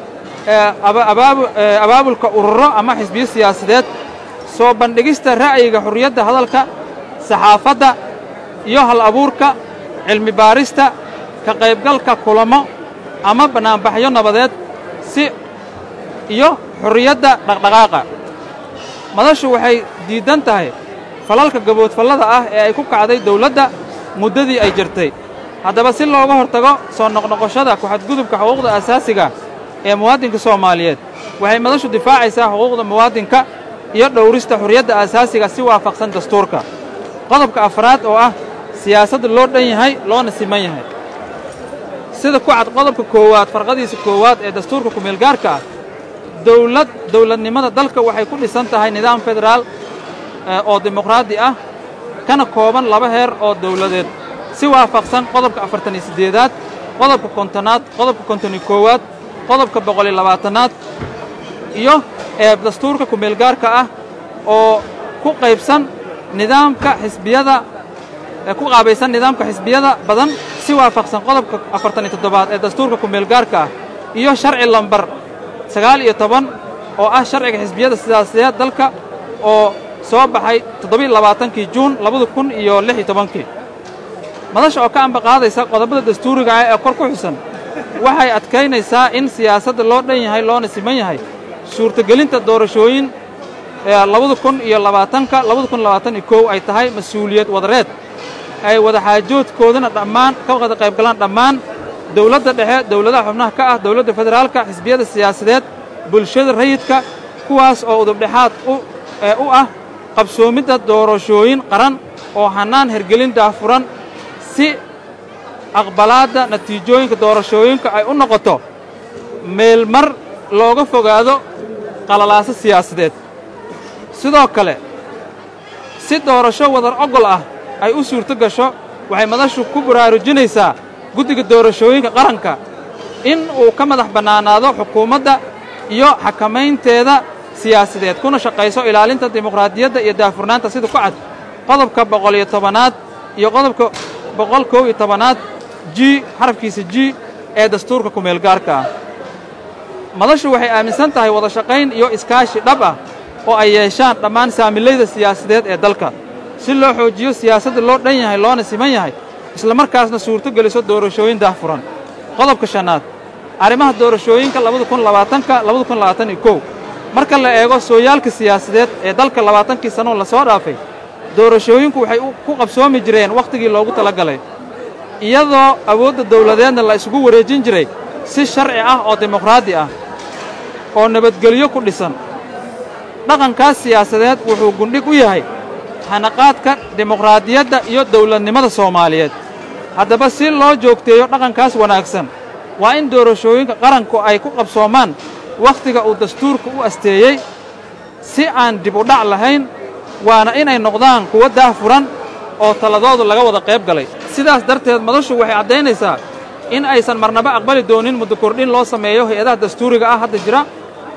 abaabulka ururo ama xisbiyo siyaasadeed soo bandhigista ra'yiga xurriyadda hadalka saxaafadda iyo hal abuurka cilmi baarista ka qaybgalka kulamo ama bannaanbaxyo nabadeed si iyo xurriyadda dhaqdhaqaaqa madashu waxay diiddan tahay falalka gaboodfallada ah ee ay ku kacday dawladda muddadii ay jirtay haddaba si looga hortago soo noqnoqoshada ku-xadgudubka xuquuqda asaasiga ee muwaadinka soomaaliyeed waxay madashu difaacaysaa xuquuqda muwaadinka iyo dhowrista xurriyadda asaasiga si waafaqsan dastuurka qodobka afraad oo ah siyaasadda loo dhan yahay loona siman yahay sida ku cad qodobka koowaad farqadiisa koowaad ee dastuurka kumeelgaarka ah dawlad dawladnimada dalka waxay ku dhisan tahay nidaam federaal oo dimuqraadi ah kana kooban laba heer oo dawladeed si waafaqsan qodobka afartan iyo siddeedaad qodobka kontonaad qodobka konton iyo koowaad qodobka boqol iyo labaatanaad iyo ee dastuurka kumeelgaarka ah oo ku qaybsan nidaamka xisbiyada ee ku qaabaysan nidaamka xisbiyada badan si waafaqsan qodobka afartan iyo toddobaad ee dastuurka kumeelgaarka ah iyo sharci lambar sagaal iyo toban oo ah sharciga xisbiyada siyaasadeed dalka oo soo baxay toddobiiyo labaatankii juun labada kun iyo lix iyo tobankii madasha oo ka ambaqaadaysa qodobada dastuuriga ah ee kor ku xusan waxay adkaynaysaa in siyaasadda loo dhan yahay loona siman yahay suurtagelinta doorashooyin labada kun iyo labaatanka labada kun labaatan iyo kow ay tahay mas-uuliyad wadareed ay wadaxaajoodkoodana dhammaan ka wada qayb galaan dhammaan dowladda dhexe dowladaha xubnaha ka ah dowladda federaalka xisbiyada siyaasadeed bulshada rayidka kuwaas oo udubdhexaad u ah qabsoomidda doorashooyin qaran oo hannaan hergelin daafuran si aqbalaadda natiijooyinka doorashooyinka ay u noqoto meelmar looga fogaado qalalaaso siyaasadeed sidoo kale si doorasho wadar ogol ah ay u suurto gasho waxay madashu ku baraarujinaysaa guddiga doorashooyinka qaranka in uu ka madax bannaanaado xukuumadda iyo xakamaynteeda siyaasadeed kuna shaqayso ilaalinta dimuqraadiyadda iyo daafurnaanta sida ku cad qodobka boqol iyo tobanaad iyo qodobka boqol kow iyo tobanaad g xarafkiisa g ee dastuurka kumeelgaarka ah madashu waxay aaminsan tahay wada shaqayn iyo iskaashi dhab ah oo ay yeeshaan dhammaan saamilayda siyaasadeed ee dalka si loo xoojiyo siyaasadda loo dhan yahay loona siman yahay islamarkaasna suurto geliso doorashooyin daahfuran qodobka shannaad arrimaha doorashooyinka labada kun labaatanka labada kun labaatan iyo kow marka la eego sooyaalka siyaasadeed ee dalka labaatankii sannoo lasoo dhaafay doorashooyinku waxay ku qabsoomi jireen wakhtigii loogu talagalay iyadoo awoodda dawladeedna la isugu wareejin jiray si sharci ah oo dimuqraadi ah oo nabadgelyo ku dhisan dhaqankaas siyaasadeed wuxuu gundhig u yahay hanaqaadka dimuqraadiyadda iyo dawladnimada soomaaliyeed haddaba si loo joogteeyo dhaqankaas wanaagsan waa in doorashooyinka qaranku ay ku qabsoomaan wakhtiga uu dastuurka u asteeyey si aan dib u dhac lahayn waana inay noqdaan kuwo daahfuran oo taladoodu laga wada qayb galay sidaas darteed madashu waxay caddaynaysaa in aysan marnaba aqbali doonin muddo kordhin loo sameeyo hay-adaha dastuuriga ah hadda jira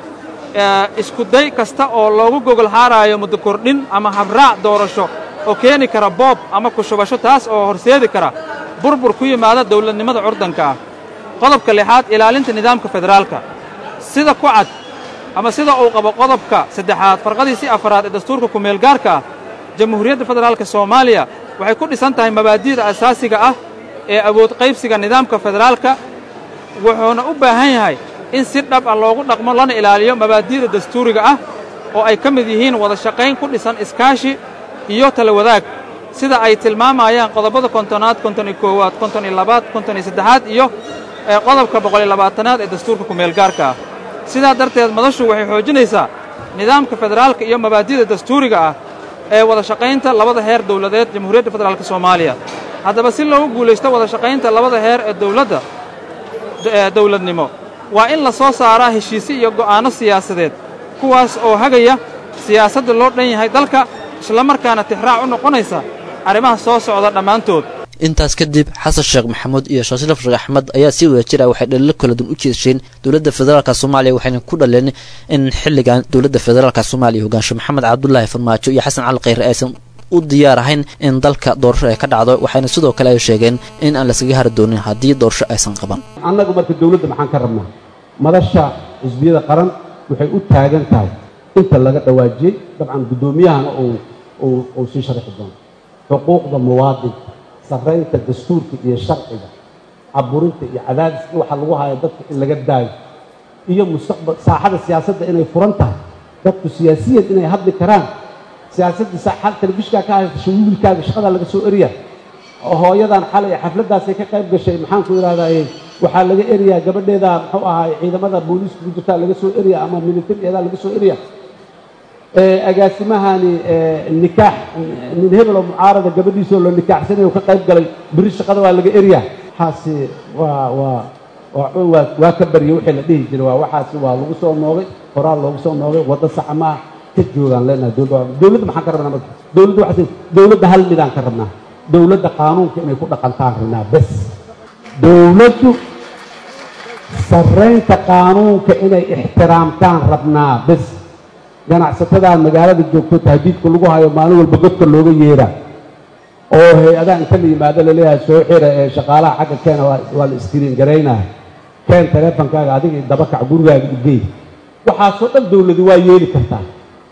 iskuday kasta oo loogu gogol xaaraayo muddo kordhin ama habraac doorasho oo keeni kara boob ama kushubasho taas oo horseedi kara burbur ku yimaada dawladnimada curdanka ah qodobka lixaad ilaalinta nidaamka federaalka sida ku cad ama sida uu qabo qodobka saddexaad farqadiisii afaraad ee dastuurka kumeelgaarka ah jamhuuriyadda federaalka soomaaliya waxay ku dhisan tahay mabaadi'da asaasiga ah ee awood qaybsiga nidaamka federaalka wuxuuna u baahan yahay in si dhab ah loogu dhaqmo lana ilaaliyo mabaadi'da dastuuriga ah oo ay ka mid yihiin wada shaqayn ku dhisan iskaashi iyo tala wadaag sida ay tilmaamayaan qodobada kontonaad konton iyo koowaad konton iyo labaad konton iyo saddexaad iyo qodobka boqol iyo labaatanaad ee dastuurka kumeelgaarka ah sidaa darteed madashu waxay xoojinaysaa nidaamka federaalka iyo mabaadi'da dastuuriga ah ee wada shaqaynta labada heer dawladeed jamhuuriyadda federaalka soomaaliya haddaba si loogu guulaysto wada shaqaynta labada heer ee dawladda dawladnimo waa in la soo saaraa heshiisyo iyo go'aanno siyaasadeed kuwaas oo hagaya siyaasadda loo dhan yahay dalka islamarkaana tixraac u noqonaysa arrimaha soo socda dhammaantood intaas kadib xasan sheekh maxamuud iyo shaashraf sheekh axmed ayaa si wada jir ah waxay dhalilo kala duwan u jeesheen dowladda federaalka soomaaliya waxayna ku dhaleen in xilligan dowladda federaalka soomaaliya hogaansho maxamed cabdulaahi farmaajo iyo xasan cali khayre aysan u diyaar ahayn in dalka doorasho ay ka dhacdo waxayna sidoo kale ay sheegeen in aan laskaga hari doonin haddii doorasho aysan qaban annagu marka dowladda maxaan ka rabnaa madasha xisbiyada qaran waxay u taagan tahay inta laga dhawaajiyey dabcan guddoomiyahana uu sii sharaxi doono xuquuqda muwaadinka sarraynta dastuurka iyo sharciga caburinta iyo cadaadiska waxa lagu hayo dadka in laga daayo iyo mustaqbal saaxada siyaasadda inay furan tahay dadku siyaasiyan inay hadli karaan siyaasaddii saaxada telefishinkaa ka haysta wiilkaaga shaqadaa laga soo eriya oo hooyadan xalay xafladdaasay ka qayb gashay maxaan ku idhahdaye waxaa laga eriyaa gabadheeda muxuu ahaay ciidamada booliiska ku jirtaa laga soo eriya ama militarigeedaa laga soo eriya agaasimahani nikaax nin hebeloo mucaarada gabadhiisoo la nikaaxsanayo ka qayb galay beri shaqada waa laga eriya waxaasi waa waa waa waa ka barya wixii la dhihi jiray waa waxaasi waa lagu soo noogay horaal loogu soo noogay waddo saxa maa ka joogaan leenahay dowladda dowladda maxaan ka rabnaa marka dowladda waxaa dowladda hal midaan ka rabnaa dowladda qaanuunka inay ku dhaqantaan rabnaa bes dowladdu sarraynta qaanuunka inay ixtiraamtaan rabnaa bes ganacsatada magaalada joogto tahdiidka lagu hayo maalin walba godka looga yeeraa oo hay-adaha inta la yimaado laleeyahay soo xira ee shaqaalaha xagga keena waa waa la iskriin garaynaya keen taleefonkaaga adiga dabakac gurigaaga igey waxaasoo dhan dawladi waa yeeli kartaa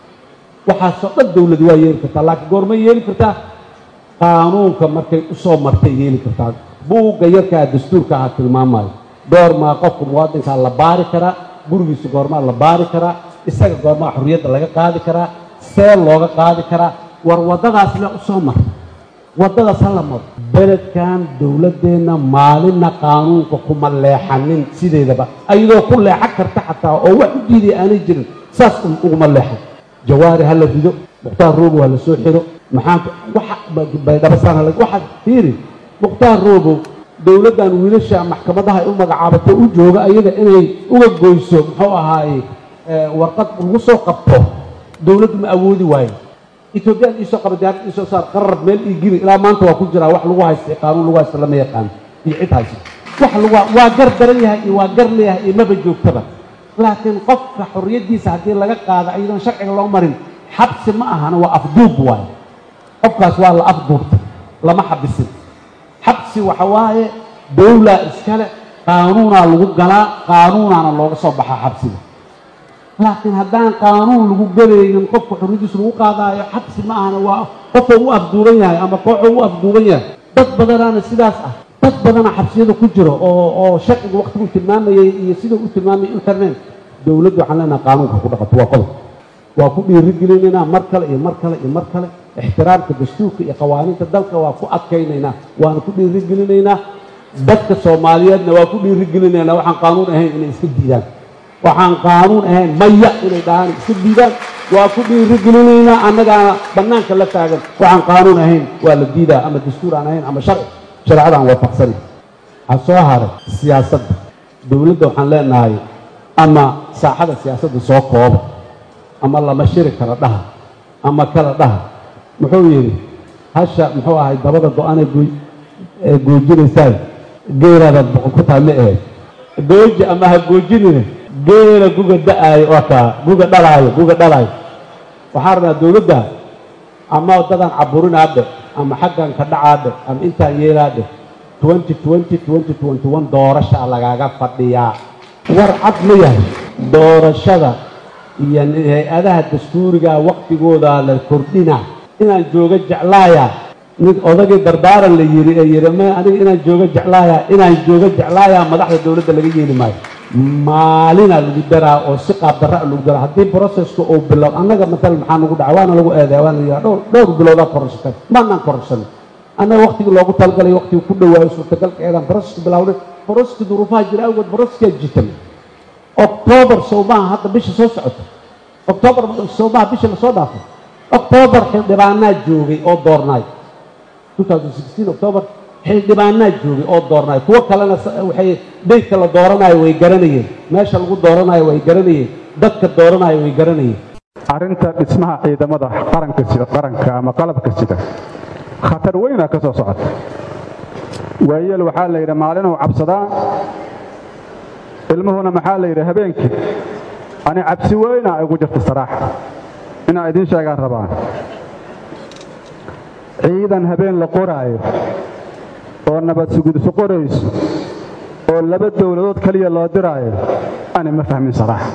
waxaasoo dhan dawladi waa yeeli kartaa laakiin goormay yeeli kartaa qaanuunka markay usoo martay yeeli kartaa buugga yarkaa dastuurka aha tilmaamayo goormaa qofka muwaadinkaa la baari karaa gurigiisa goormaa la baari karaa isaga goormaa xorriyadda laga qaadi karaa see looga qaadi karaa war waddadaas le usoo mar waddadaas ha la maro beledkan dowladdeenna maalinna qaanuunka kuma leexanin sideedaba ayadoo ku leexan karta xataa oo wax u diiday aanay jirin saas uguma leexan jawaari ha la rido mukhtaar roobow ha la soo xiro maxaan waxa baydhabasaan waxaad fiiri mukhtaar roobow dowladdan wiilasha maxkamadaha ay u magacaabato u jooga ayaga inay uga goyso muxuu ahaaye warqad lagu soo qabto dowladdu ma awoodi waayo etoobiyaan iisoo qaba diyaarad iisoo saar qarar meel ii giri ilaa maanta waa ku jiraa wax lagu haysta qaanuun lagu haysta lama yaqaan iyo cid haysa wax lagu waa gar daran yahay iyo waa gar leeyahay iyo maba joogtaba laakiin qofka xorriyaddiisa haddii laga qaado iyadoon sharciga loo marin xabsi ma ahana waa afduub waayo qofkaas waa la afduubtay lama xabisin xabsi waxa waaye dawlaa iskale qaanuunaa lagu galaa qaanuunaana looga soo baxaa xabsiga laakiin haddaan qaanuun lagu gelaynin qofka xorriyadiisa lagu qaadaayo xabsi ma ahana waa qofoo u afduuban yahay ama kooxoo u afduuban yahay dad badanaana sidaas ah dad badana xabsiyada ku jiro oo oo sharciga waqtigu tilmaamayay iyo sidau u tilmaamayay internet dowladdu waxaan leenaha qaanuunka ku dhaqato waa qodob waa ku dhiirigelinaynaa mar kale iyo mar kale iyo mar kale ixtiraamka dastuurka iyo qawaaniinta dalka waa ku adkaynaynaa waana ku dhiirigelinaynaa dadka soomaaliyeedna waa ku dhiirigelinaynaa waxaan qaanuun ahayn inay iska diidaan waxaan qaanuun ahayn maya inay dhahaan iska diidaan waa ku dhiirigelinaynaa annagaana bannaanka la taagan waxaan qaanuun ahayn waa la diidaa ama dastuur aan ahayn ama sharci shareecadaan waafaqsanay waxaa soo haray siyaasadda dowladda waxaan leenahay ama saaxada siyaasadda soo kooba ama lama shiri kala dhaha ama kala dhaha muxuu yidhi hasha muxuu ahay dabada go-aanay ee goojinaysaa geelaadaad boqon ku tahay ma ahayd gooji ama ha goojinina geela guga da-aayo waa kaa guga dhalaayo guga dhalaayo waxaa rabnaa dowladda ama dadaan caburinaadhe ama xaggan ka dhacaadhe ama intaan yeelaadhe twenty twenty twenty twenty one doorashaa lagaaga fadhiyaa war cad ma yahay doorashada iyo hay-adaha dastuuriga waktigooda la kordhina inaan jooga jeclaaya nin odagii dardaaran la yiri ee yiri ma aniga inaan jooga jeclaaya inaan jooga jeclaaya madaxda dowladda laga yeeli maayo maalina lagu daraa oo si qaab darra lagu daraa haddii processka uu bilow annaga matalan maxaa nagu dhaca waana lagu eedeya waana yidhaha dhowr dhowr bilowdaa kororsakan maanaan kororsan annaga waktigii loogu talagalay waktigii ku dhawaayo suurtagalkeedaan processka bilawnay processka duruufaha jira awgeed proceskaa jitan octoobar sowmaha hadda bisha soo socota octoobar sowmaha bisha lasoo dhaafay octoobar xildhibaanaa joogay oo doornaay octoobar xildhibaanaa joogay oo doornaay kuwo kalena waxay daydka la dooranayo way garanayeen meesha lagu dooranayo way garanayeen dadka dooranayo way garanayeen arrinta dhismaha ciidamada qaranka sida qaranka ama qalabka sida khatar weynaa ka soo socota waayeel waxaa la yidhi maalinuu cabsadaa ilmuhuna maxaa la yidhi habeenkii ani cabsi weyna igu jirta saraaxa inaa idiin sheegaan rabaan ciidan habeen la qoraayo oo nabad sugudso qorayso oo laba dowladood keliya loo diraayo ani ma fahmin saraaxa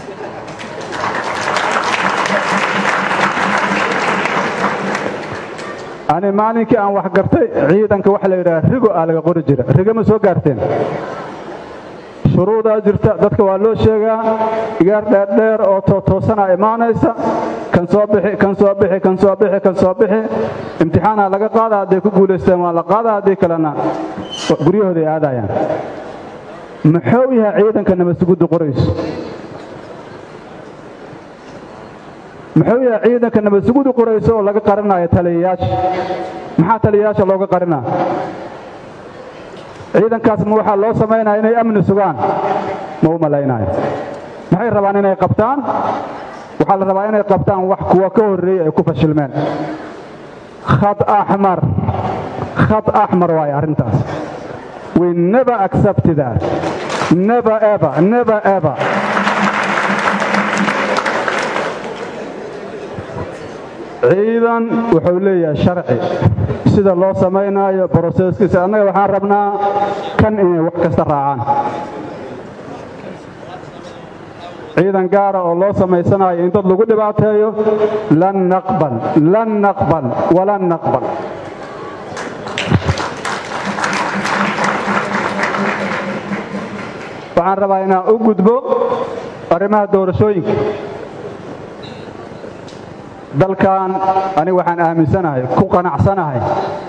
ani maalinkii aan wax gartay ciidanka waxa la yidhaha rigo aa laga qori jira rigo ma soo gaarteen shuruudaa jirta dadka waa loo sheegaa igaar dheerdheer oo tootoosanaa imaanaysa kan soo bixi kan soo bixi kan soo bixi kan soo bixi imtixaanaa laga qaada hadday ku guulaysteen waa la qaada haddii kalena guryahooda ay aadayaan muxuu yahay ciidanka nabadsugudda qorayso muxuu yahay ciidanka nabadsugudda qorayso oo laga qarinayo taliyayaasha maxaa taliyayaasha looga qarinaa ciidankaas ma waxaa loo samaynaya inay amni sugaan ma u malaynayo maxay rabaan inay qabtaan waxaa la rabaa inay qabtaan wax kuwa ka horreeyey ay ku fashilmeen khad axmar khad axmar waaye arrintaas we never accept that never ever never ever ciidan wuxuu leeyahay sharci sida loo samaynayo broseskiisa annaga waxaan rabnaa kan inay wax kasta raacaan ciidan gaara oo loo samaysanayo in dad lagu dhibaateeyo lan naqbal lan naqbal walan naqbal waxaan rabaa inaan u gudbo arrimaha doorashooyinka dalkan aniga waxaan aaminsanahay ku qanacsanahay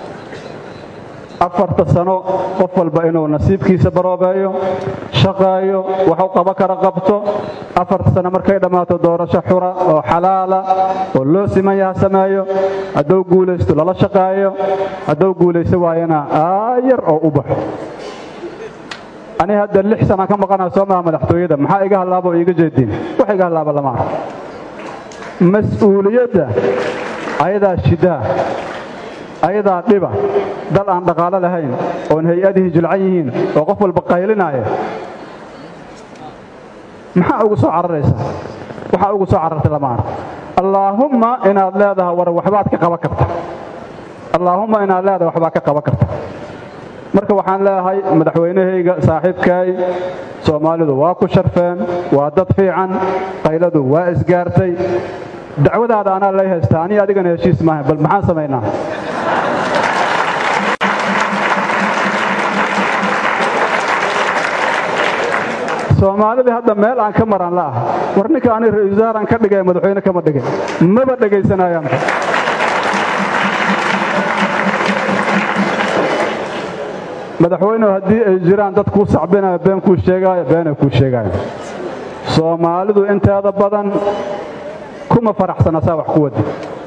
afarta sano qof walba inuu nasiibkiisa baroobeeyo shaqeeyo waxu qabo kara qabto afarta sano markay dhammaato doorasho xura oo xalaala oo loo siman yaha sameeyo hadduu guulaysto lala shaqeeyo hadduu guulaysto waayana aayar oo u baxo ani hadda lix sana ka maqanaa soo maha madaxtooyada maxaa iga hallaaba oo iiga jeediin wax iga hallaaba lama arko mas-uuliyadda ayadaa shidaa ayadaa dhiba dal aan dhaqaalo lahayn oon hay-adihii jilcan yihiin oo qof walba qaylinaya maxaa ugu soo cararaysaa waxaa ugu soo carartay lama arko allaahumma inaad leedahay war waxbaad ka qaban karta allaahumma inaad leedahay waxbaad ka qaban karta marka waxaan leeyahay madaxweynahayga saaxiibkaay soomaalidu waa ku sharfeen waa dad fiican qayladu waa isgaartay dacwadaada anaa lay haystaa aniga adigana heshiis maaha bal maxaan samaynaa soomaalidii hadda meel aan ka maran la ah war ninka ani ra-isul wasaaraan ka dhigay madaxweyne kama dhigay maba dhegaysanayaan madaxweynehu haddii ay jiraan dad kuu sacbinayo been kuu sheegaayo beenay kuu sheegaayo soomaalidu inteeda badan kuma faraxsana saa wax ku wadi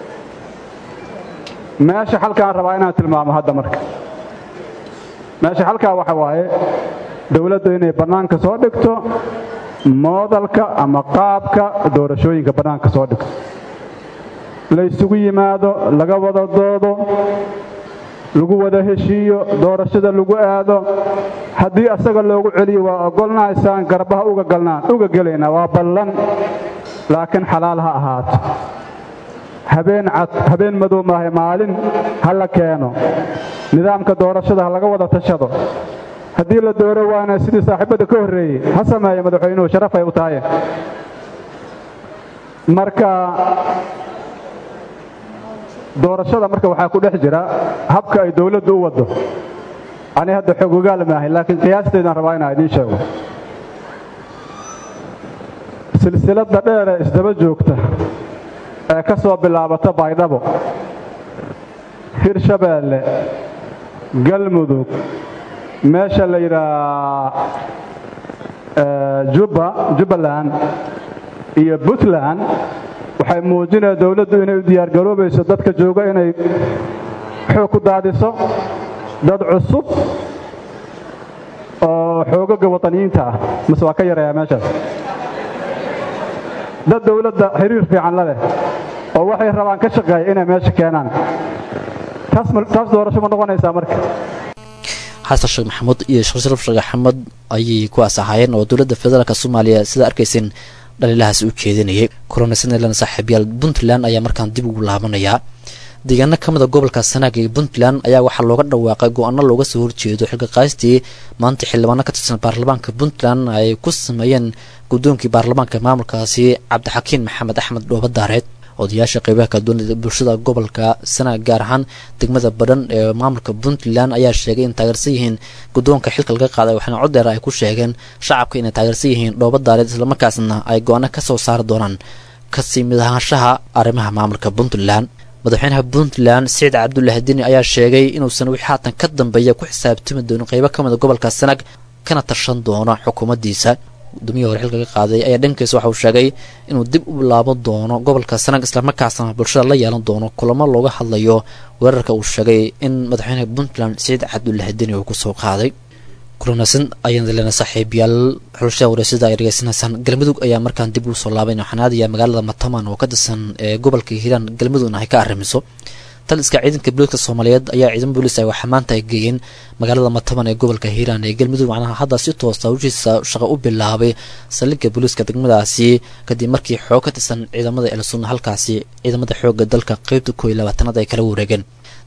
meesha xalkaan rabaa inaan tilmaamo hadda marka meesha xalkaa waxa waaye dowladdu inay bannaanka soo dhigto moodalka ama qaabka doorashooyinka bannaanka soo dhigto la ysugu yimaado laga wada doodo lagu wada heshiiyo doorashada lagu aado haddii asaga loogu celiyo waa ogolnahaysaan garbaha uga galnaan uga gelaynaa waa ballan laakiin xalaal ha ahaato habeen cad habeen madow maahay maalin ha la keeno nidaamka doorashada ha laga wada tashado haddii la dooro waana sidii saaxiibadda ka horreeyey ha sameeya madaxweynuhu sharafay u tahay marka doorashada marka waxaa ku dhex jira habka ay dowladdu u waddo ani hadda xoog ogaal maahay laakiin qiyaasteedaan rabaa inaan idiin sheego silsiladda dheer ee isdaba joogta ee ka soo bilaabata baydhabo hirshabeelle galmudug meesha la yidhaah jubba jubbaland iyo puntland waxay muujinaya dowladdu inay u diyaargaroobayso dadka jooga inay xoog ku daadiso dad cusub oo xoogaga wataniyiinta ah mase waa ka yareeyaa meeshaas dad dowladda xiriir fiican la leh oo waxay rabaan ka shaqeeya inay meesha keenaan taas doorasho ma noqonaysaa marka xasan sheekh maxamuud iyo sheekh sharaf sheekh axmed ayay kuwaas ahaayeen oo dowladda federaalk soomaaliya sida arkayseen dhaliilahaas u jeedinayay kulanaysanlan saaxiibyaal puntland ayaa markaan dib ugu laabanayaa deegaano ka mid a gobolka sanaag ee puntland ayaa waxaa looga dhawaaqay go-aano looga soo horjeedo xilka qaastii maanta xildhibaano ka tirsan baarlamaanka puntland ay ku sameeyeen guddoonkii baarlamaanka maamulkaasi cabdixakiin maxamed axmed dhoobadaareed odayaasha qeybaha kala duwan bulshada gobolka sanaag gaar ahaan degmada badhan ee maamulka puntland ayaa sheegay in taageersan yihiin guddoonka xilka laga qaaday waxaana codeer ay ku sheegeen shacabka inay taageersan yihiin dhoobadaareed islamarkaasna ay go-aano ka soo saari doonaan kasii mid ahaanshaha arrimaha maamulka puntland madaxweynaha puntland siciid cabdulaahi dini ayaa sheegay inuusan wixii haatan ka dambeeya ku xisaabtami doonin qeybo ka mid a gobolka sanaag kana tashan doono xukuumaddiisa gudoomiyihii hore xilka ka qaaday ayaa dhankiisa waxa uu sheegay inuu dib u bilaaban doono gobolka sanaag islamarkaasna bulshada la yeelan doono kulamo looga hadlayo weerarka uu sheegay in madaxweynaha puntland siciid cabdulaahi deni uu kusoo qaaday kulanaasan ayaan leena saaxiibayaal xulashada wareysada ay dhegeysanaysaan galmudug ayaa markaan dib ugu soo laabayn waxaan aadayaa magaalada mataman oo ka tirsan ee gobolka hiiraan galmudugna ay ka arrimiso taliska ciidanka booliiska soomaaliyeed ayaa ciidan booliis ay waxaa maanta ay geeyeen magaalada mataban ee gobolka hiiraan ee galmudug macnaha hadda si toosa hawshiisa shaqo u bilaabay saldhigga booliiska degmadaasi kadib markii xoog ka tirsan ciidamada elsunna halkaasi ciidamada xoogga dalka qeybta koo iyo labaatanaad ay kala wareegeen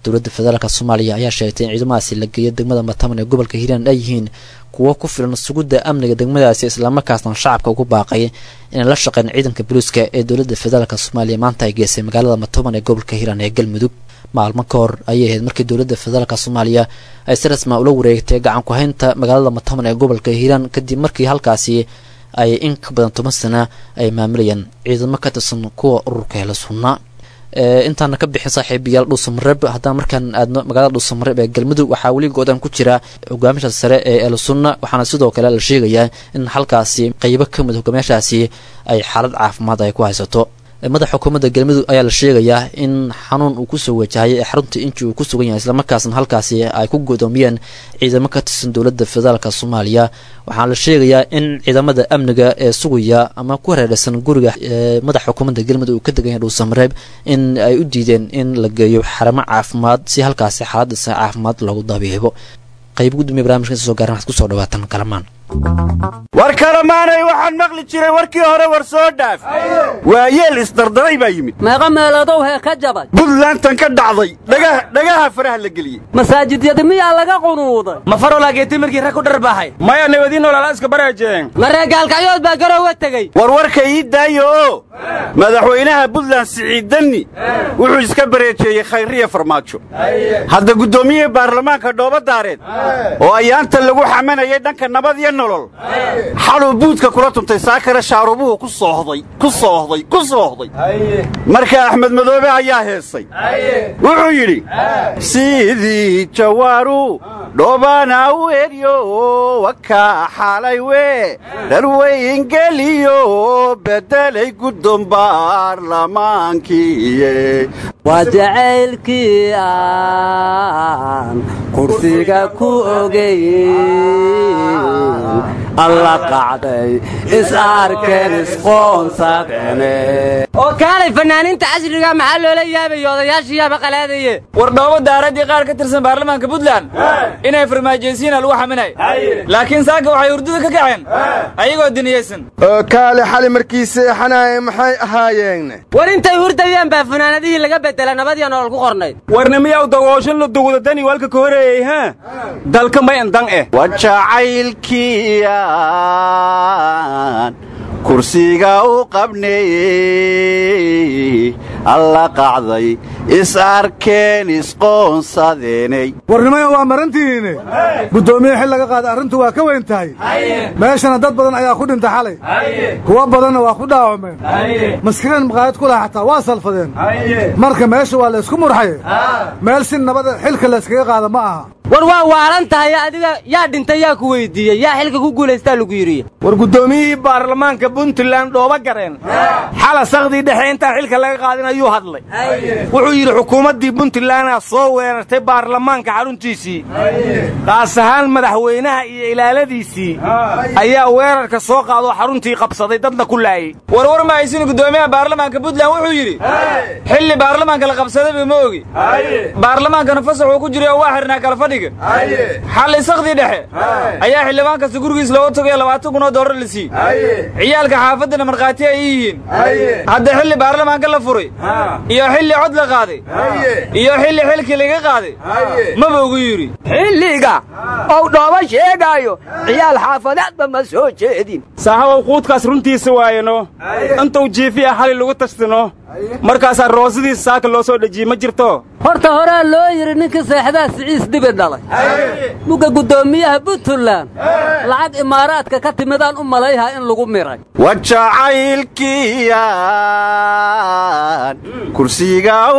dowladda federaalk soomaaliya ayaa sheegtay in ciidamadaasi la geeyo degmada mataman ee gobolka hiiraan ay yihiin kuwo ku filan sugidda amniga degmadaasi islamarkaasna shacabka ugu baaqay inay la shaqeyn ciidanka boliiska ee dowladda federaalk soomaaliya maanta ay geysay magaalada mataman ee gobolka hiiraan ee galmudug maalmo ka hor ayay ahayd markii dowladda federaalk soomaaliya ay si rasma ula wareegtay gacan ku-haynta magaalada mataman ee gobolka hiiraan kadib markii halkaasi ay in ka badan toban sana ay maamulayaan ciidamo ka tirsan kuwa ururka hela sunna intaana ka bixin saaxiibayaal dhuusamareeb haddana markaan aadno magaalada dhuusamareeb ee galmudug waxaa weli go-daan ku jira hogaamisha sare ee elsunna waxaana sidoo kale la sheegayaa in halkaasi qeybo ka mid hogaamiyaashaasi ay xaalad caafimaad ay ku haysato madaxa xukuumadda galmudug ayaa la sheegayaa in xanuun uu kusoo wajahayay ee xarunta inji uu ku sugan yahay islamarkaasna halkaasi ay ku godoomiyeen ciidamo ka tirsan dowladda federaalk soomaaliya waxaana la sheegayaa in ciidamada amniga ee sugaya ama ku hareeraysan guriga madaxa xukuumadda galmudug uu ka degan yahay dhuusamareeb in ay u diideen in la geeyo xaramo caafimaad si halkaasi xaaladdiisa caafimaad loogu dabiibo qayb gudoomiya barnamijka inta soo gaaran waxaad kusoo dhawaatan kalamaan war kalamaanay waxaan maqli jiray warkii hore war soo dhaaf waa yeel isdardaray baa yimid meeqa meeladow hee ka jabay buntlantan ka dhacday dhagaha faraha la geliyey masaajidyada miyaa laga qunuuday ma farolaageeti markii rag ku dharbaaxay maya nabadiin olala iska bareejeen ma reegaalkacyood baa garoowa tegey war warka ii daayo oo madaxweynaha buntland siciid danni wuxuu iska bareejeeyey khayriya farmaajo hadda guddoomiyihii baarlamaanka dhoobadaareed oo ayaanta lagu xamanayay dhanka nabad iyo nolol xaluu buudka kula tuntay saakare shaarubuhu ku soohday ku soohday ku soohday marka axmed madoobe ayaa heesay wuxuu yidhi sidii jawaaru dhoobana u eryo wakaa xalay wee dharweyngeliyo bedelay guddoon baarlamaankiiye waa jacaylkii aan kursiga ku ogey alla qacday is arkeen isqoonsadeene oo kaalay fanaaniinta casriga maxaa loola yaabayo odayaashiyaaba qalaadaye war dhoobo daaraddii qaar ka tirsan baarlamaanka puntland inay farmaajaysiina lagu xaminay laakiin saaka waxay hurdada ka kaceen ayagoo diniyaysan oo kaale xali markii seexanaaye maxay ahaayeen war intay hurdayeen baa funaanadihii laga bedela nabadiyo nolol ku qornayd warnimiyaw dagooshan la dugudatani walka ka horeeyey ha dalka mayandan eh wajacaylkiyaan kursiga u qabneeyey alla qacday is arkeen isqoonsadeenay warnimaya waa marantihiine guddoomiye xil laga qaada arrintu waa ka weyn tahay meeshana dad badan ayaa ku dhintay xalay kuwo badanna waa ku dhaawacmeen maskinan maqaayad ku laha xataa waa salfadeen marka meesha waa laysku murxaye meel si nabada xilka layskaga qaada ma aha war waa waalan tahay adiga yaa dhintay yaa ku weydiiyey yaa xilka ku guulaystaa lagu yidhi war guddoomiyihii baarlamaanka puntland dhooba gareen xala sakhdii dhexe intaan xilka laga qaadin ayuu hadlay wuxuu yidhi xukuumaddii puntlandaa soo weerartay baarlamaanka xaruntiisii qaas ahaan madaxweynaha iyo ilaaladiisii ayaa weerarka soo qaadoo xaruntii qabsaday dadna ku laayey warwar ma haysin guddoomiyaha baarlamaanka puntland wuxuu yidhi xilli baarlamaanka la qabsadayba ma ogi baarlamaankana fasax uu ku jiray oo waa xirnaa kala fadhiga xalli sakhdii dhexe ayaa xildhibaan kasta gurigiis looga tagayo labaatan kun oo doolar la siiyey ciyaalka xaafaddana markhaati ay yihiin hadda xilli baarlamaanka la furay iyo xilli cod la qaaday iyo xilli xilkii laga qaaday maba ugu yidhi xilliga ou dhooba sheegaayo ciyaal xaafadeedba ma soo jeedin saaxabow quudkaas runtiisa waayeno intuu jiifiya xali lagu tashtino markaasaa roosadiisa saaka loo soo dhejiyey ma jirto horta horaa loo yidhi ninkii seexdaa siciis dibi dhalay mugga guddoomiyaha puntland lacag imaaraadka ka timidaan u malayhaa in lagu miray wajacaylkiyaan kursiga u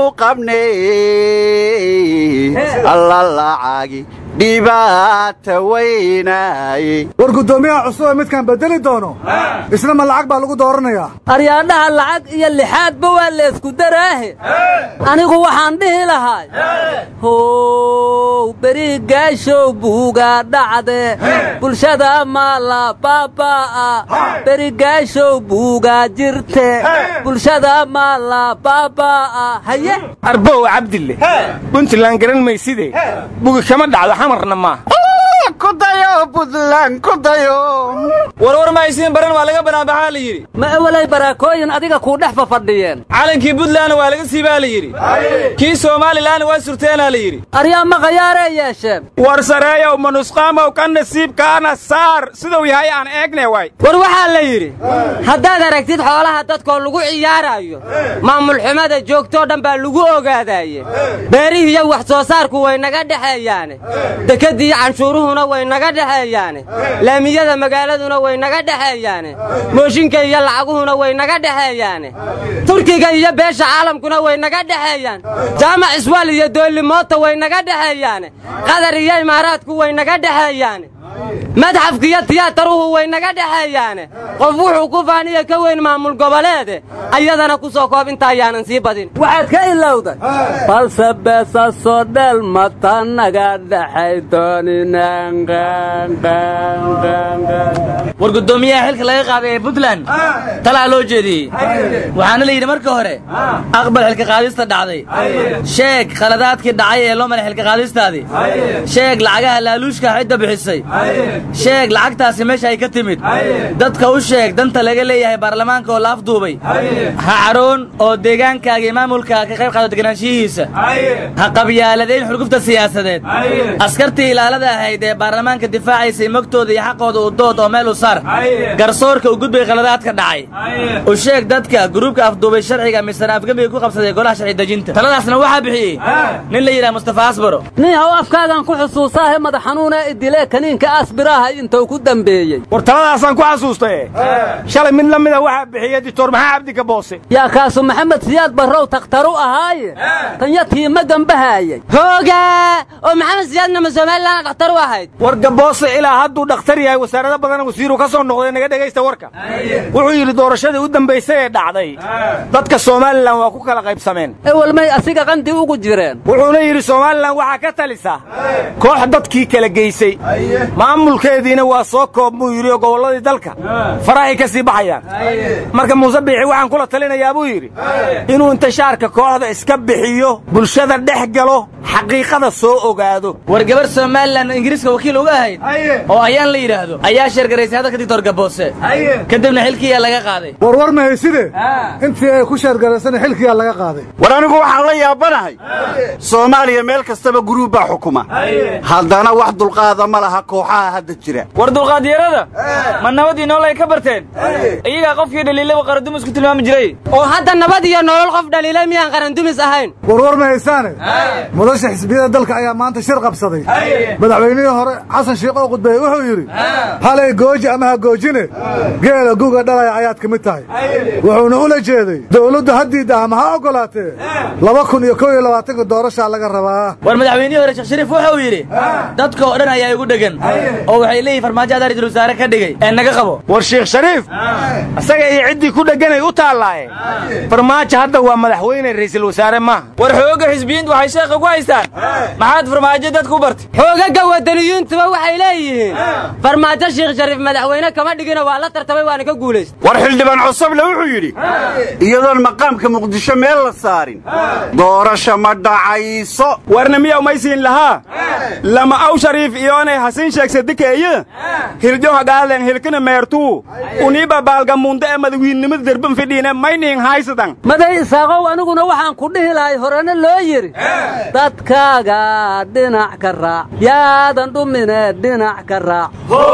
qabney alla lacagi dhibaata weynaaye war guddoomiyaha cusub ee midkaan bedeli doono isna ma lacag baa lagu dooranayaa aryaadhaha lacag iyo lixaadba waa laysku daraahe anigu waxaan dhihi lahay how beri gaashow buugaa dhacde bulshada maala baabaa'a beri gaashow buugaa jirte bulshada maala baabaa'a haye arbow cabdille puntland garan mayside bugi kama dhacdo xamarna maaha kudayo buntland kudayo warwar ma haysiin baran waa laga banaanbaxaa la yidhi ma awalay baraakooyin adiga kuu dhex fafadhiyeen calankii buntlandna waa laga siibaa la yidhi kii somalilanna waa surteenaa la yidhi aryaa ma khayaaree yeesheen war sareeyow manusqaamow ka nasiibkaana saar siduu yahay aan eegne way war waxaa la yidhi haddaad aragtid xoolaha dadkoo lagu ciyaaraayo maamul xumada joogtoo dhan baa lagu ogaadaaye beerihiiyo wax soo saarku way naga dhexeeyaane dekadiiyo canshuuruhuna way naga dhexeeyaane laamiyada magaaladuna way naga dhexeeyaane mooshinka iyo lacaguhuna way naga dhexeeyaane turkiga iyo beesha caalamkuna way naga dhexeeyaan jaamac iswaal iyo doolimoota way naga dhexeeyaane qatar iyo imaaraadku way naga dhexeeyaane madxafka iyo tiyaataruhu way naga dhexeeyaane qof wuxuu ku faaniya ka weyn maamul goboleede ayadana ku soo koob inta ayaanan sii badin waxaad ka ilowday balse beesasoo dheel mata naga dhexay war guddoomiyaha xilka laga qaaday ee puntland talaa loo jeediyey waxaana la yidhi marka hore aqbal xilka qaadista dhacday sheeg khaladaadkii dhacay ee loo maray xilka qaadistaadii sheeg lacagaha laaluushka cidda bixisay sheeg lacagtaasi meesha ay ka timid dadka u sheeg danta laga leeyahay baarlamaanka oo la afduubay ha caroon oo deegaankaaga iyo maamulkaaga ka qayb qaado deganaanshihiisa ha qabyaaladeyn xurgufta siyaasadeed askartii ilaalada ahayd ee baarlamaanka difaacaysay mogtooda iyo xaqooda u dood oo meel u saar garsoorka u gudbay khaladaadka dhacay u sheeg dadka gruubka afduubay sharciga misana afgembiga ku qabsaday golaha sharci dejinta taladaasna waxaa bixiyey nin la yidhaha mustafa asbaro nin haw afkaagan ku xusuusaahe madax xanuunee idilee kaniinka asbiraaha intuu ku dambeeyey war taladaasaan ku xasuustaye shalay mid la mida waxaa bixiyey dictor maxaa cabdika boose yaa kaasu maxamed siyaad barrow takhtaru ahaaye tanya tiima gambahaayay hoogaa oo maxamed siyaadna ma somalilan dhakhtar u ahayd war gaboose ilaa hadduu dhakhtar yahay wasaarado badan wasiiru ka soo noqday naga dhegaysta warka wuxuu yidhi doorashadii u dambaysay ee dhacday dadka somalilan waa ku kala qaybsameen ewelmay asiga qandi ugu jireen wuxuuna yidhi somalilan waxaa ka talisa koox dadkii kala geysay maamulkeediina waa soo koob muu yidhi oo gobolladii dalka farahay ka sii baxayaan marka muuse biixi waxaan kula talinayaa buu yidhi inuu intishaarka kooxda iska bixiyo bulshada dhex galo xaqiiqada soo ogaado war gabar somalilan ingiriiska wakiil uga ahayd oo ayaan la yidhaahdo ayaa sheergaraysay hadalka dictor gaboose kadibna xilkiiyaa laga qaaday warwar ma hayside intii ay ku sheergaraysana xilkiyaa laga qaaday war anigu waxaan la yaabanahay soomaaliya meel kastaba guruub baa xukuma haddana wax dulqaada ma laha kooxaha hadda jira war dulqaadyarada ma nabadii nool ay ka barteen iyagaa qofkii dhaliilaba qarandumis ku tilmaami jiray oo hadda nabad iyo nolol qof dhaliilay miyaan qarandumis ahayn warwar ma haysaane mudasha xisbiyada dalka ayaa maanta shir qabsaday madaxweynihii hore xasan sheekh oo qudbeeye wuxuu yidhi halay gooji ama ha goojine geela guga dhalaya ayaad ka mid tahay wuxuuna ula jeeday dowladdu haddiidda ama ha oggolaatee laba kun iyo kow iyo labaatanka doorashaa laga rabaa war madaxweynihii hore sheekh shariif wuxuu yidhi dadka oo dhan ayaa igu dhegan oo waxay leeyihin farmaajo adaa ra'iisul wasaare ka dhigay ee naga qabo war sheekh shariif isaga iyo ciddii ku dhegganay u taallaaye farmaajo hadda waa madaxweyne ra'iisul wasaare maaha war xoogga xisbiyiintu waxay sheekha ku haystaan maxaad farmaajo dadku bartay xoogaga wadaniyuuntuba waxay leeyihiin farmaajo sheekh shariif madaxweyne kama dhigina waa la tartamay waana ka guulaysta war xildhibaan cusable wuxuu yidhi iyadoon maqaamka muqdisho meel la saarin doorasha ma dhacayso warna miyaw maysiin lahaa lama aw shariif iyoonay hasin sheegsa dikeeye hirjo hagaaden hilkina meertuu uniiba baalgamuunda ee madawiinnimada derban fidhiine mayniin haysadan maday isaaqow aniguna waxaan ku dhihi lahay horena loo yidhi dadkaaga dhinac ka raac yaadan dhumine dhinac ka raac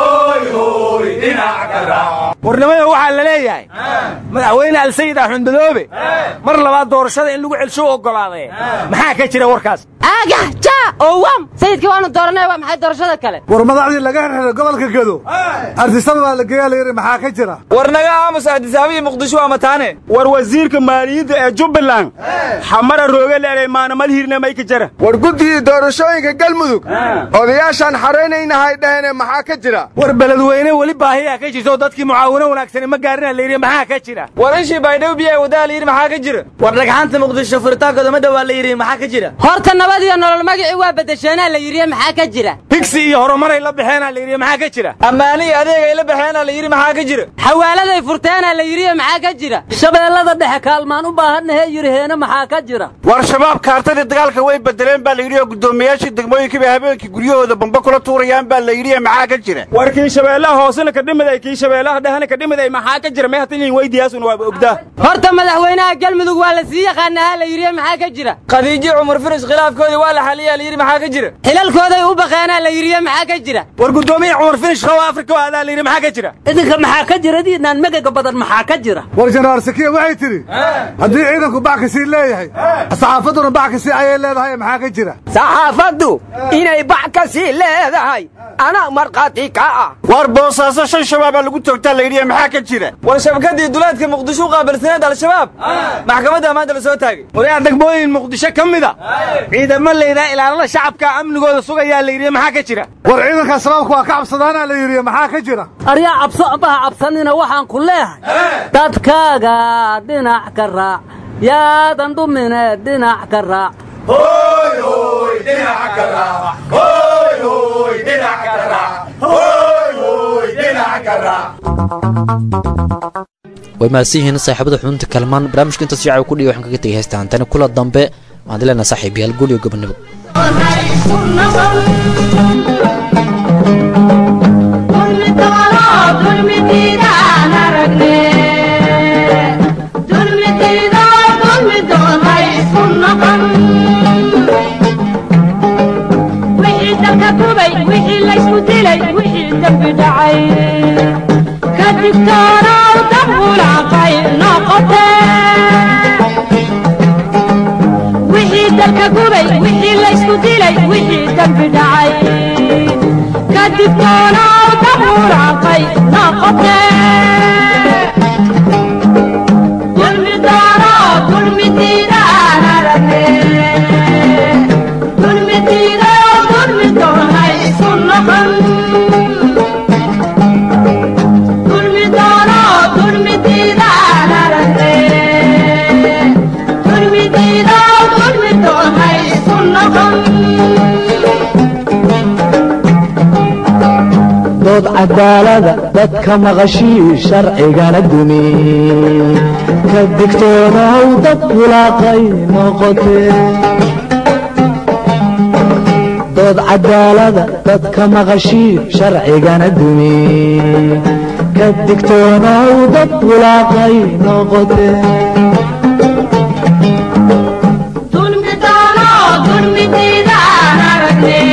warnimada waxaa la leeyahay madaxweyne alsayid axmed madoobe mar labaad doorashada in lagu celsho u oggolaadee maxaa ka jira warkaas aagah ja oo wam sayidkii waanu dooranay waa maxay doorashada kale war madaxdii laga xirxiray gobolka gedo ardisaba baa la geeyaa la yidhi maxaa ka jira war naga aamus ardisaaba iyo muqdisho waa mataane war wasiirka maaliyadda ee jubbaland xamara rooga leeday maanamal hirna may ka jira war guddigii doorashooyinka galmudug odayaashaan xaraynaynahay dhahene maxaa ka jira war beledweyne weli baahiyaa ka jirto dadkii mucaaw mucaawino wanaagsani ma gaarina la yidhi maxaa ka jira war ishii baydhabo biyaha wadaa la yidhi maxaa ka jira war dhagxaanta muqdisho furitaankooda ma dhowaa la yidhi maxaa ka jira horta nabad iyo nolol magacii waa bedesheenaa la yidhi maxaa ka jira higsi iyo horumaray la baxeenaa la yidhi maxaa ka jira ammaani iyo adeegay la baxeenaa la yidhi maxaa ka jira xawaaladay furteenaa la yidhi maxaa ka jira shabeellada dhexe kaalmaan u baahannahe yidhiheena maxaa ka jira war shabaab kaartadii dagaalka way bedeleen baa la yidhi oo guddoomiyaashii degmooyinka bay habeenkii guryahooda bamba kula tuurayaan baa la yidhi maxaa ka jira war kii shabeellaha hoosena ka dhimiday kii shabeellaha dhehena ka dhimiday maxaa ka jira may hatin weydiyaasuna waaba ogdaa horta madaxweynaha galmudug waa la sii yaqaanaha la yidhi maxaa ka jira khadiijo cumar firis khilaafkoodii waa la xaliyaa la yidhi maxaa ka jira xilalkooday u baqeenaa la yidhi maxaa ka jira war guddoomiya cumar finish qawa afrika waa adaa la yidhi maxaa ka jira idinka maxaa ka jira diinaan magaga badan maxaa ka jira war jenaraal sakiya waxay tidhi haddii ciidanku backasii leeyahay saxaafadduna backasii ayay leedahay maxaa ka jira saxaafaddu inay bac ka sii leedahay anaa markhaati ka ah war boosaaso shan shabaabaa lagu toogtaa la yidhi maxaa ka jira war shabakadii duleedka muqdisho u qaabilsaneed al-shabaab maxkamadda maanta la soo taagay waryaa degmooyin muqdisho ka mida ciidamo layidhaha ilaalada shacabka amnigooda sugayaa la yidhi maxaa ka jira war ciidanka shabaabku waa ka cabsadaana la yidhi maxaa ka jira aryaa cabso ambaha cabsanina waxaan ku leehay dadkaaga dhinac ka raac yaadan dhumine dhinac ka raac way mahadsan yihiin saaxiibada xubinta kalmaan barnaamijka intaas shacab ku dhiga waxaan kaga tegay heystaan tani kula dambe waan dileynaa saaxiib yaal guul iyo gobonimo wixii laysku dilay wixii dembi dhacay ka digtoonow dambulaaqay noqote wixii dalka gubay wixii laysku dilay wixii dembi dhacay ka digtoonow dambulaaqay noqote dulmi doono dulmi diidaan aragne dulmi diido dulmi doonay isu noqon dulmi doono dulmi diidaan aragne dulmi diido dulmi doonay isu noqon dood cadaalada dadka maqashii sharcigana dumi ka digtoonow dad bulaaqay noqotee dood cadaalada dadka maqashii sharcigana dumi ka digtoonow dad bulaaqay noqotee dulmi doono dulmi diidaan aragne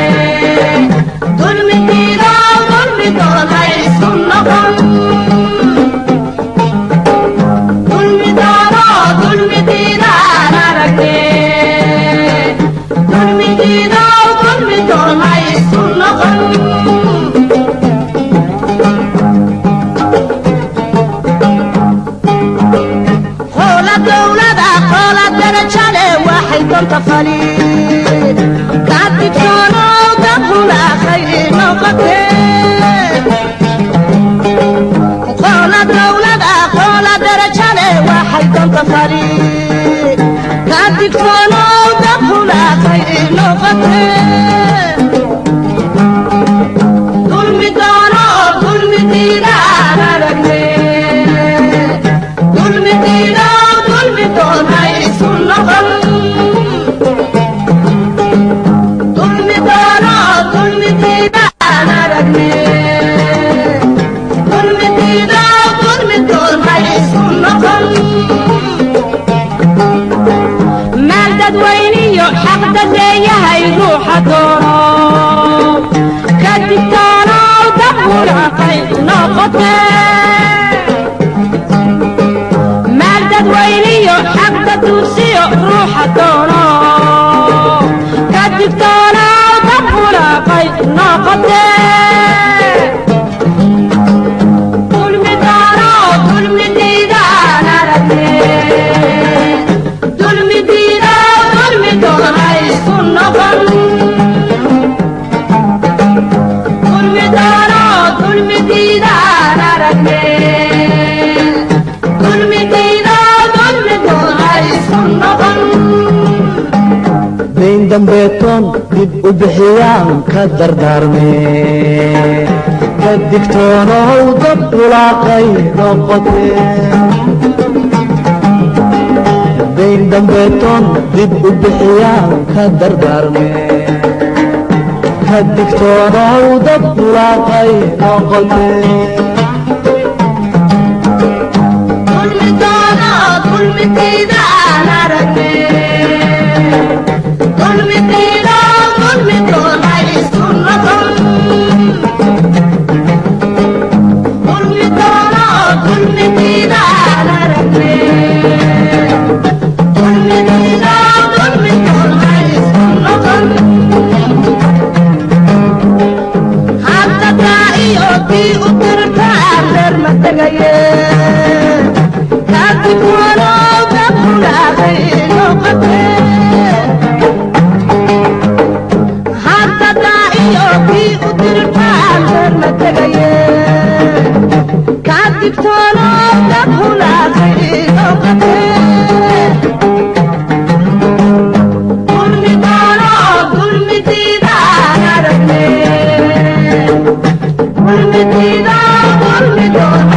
dulmi diido dulmi doonay isu noqon dulmi doono dulmi diidaan aragne dulmi diido dulmi doonay isu noqon hoola dowlada hoola darajale waxay donta faliin ka digtoonow dambulaaqay noqote hoola dowlada hoola darajale waxay donta faliin ka digtoonow dambulaaqay noqote dulmi doono dulmi diidaan aragne dulmi diido dulmi doonay isu noqon dulmi doono dulmi diidaan aragne dulmi diido dulmi doonay isu noqon maal dadweyniyo xaq dadeeyahay ruuxa doono ka digtoonow dambulaaqay noqote maal dadweyniyo xaqda duursiyo ruuxa doono ka digtoonow dambulaaqay noqote dulmi doono dulmi diidaan aragne dulmi diido dulmi doonay isu noqon dulmi doono dulmi diidaan aragne dambeetoon dib u bixiyaan ka dardaarme ka digtoonow dad bulaaqay noqote dayn dambeetoon dib u bixiyaan ka dardaarme ka digtoonow dad bulaaqay noqote Thank you.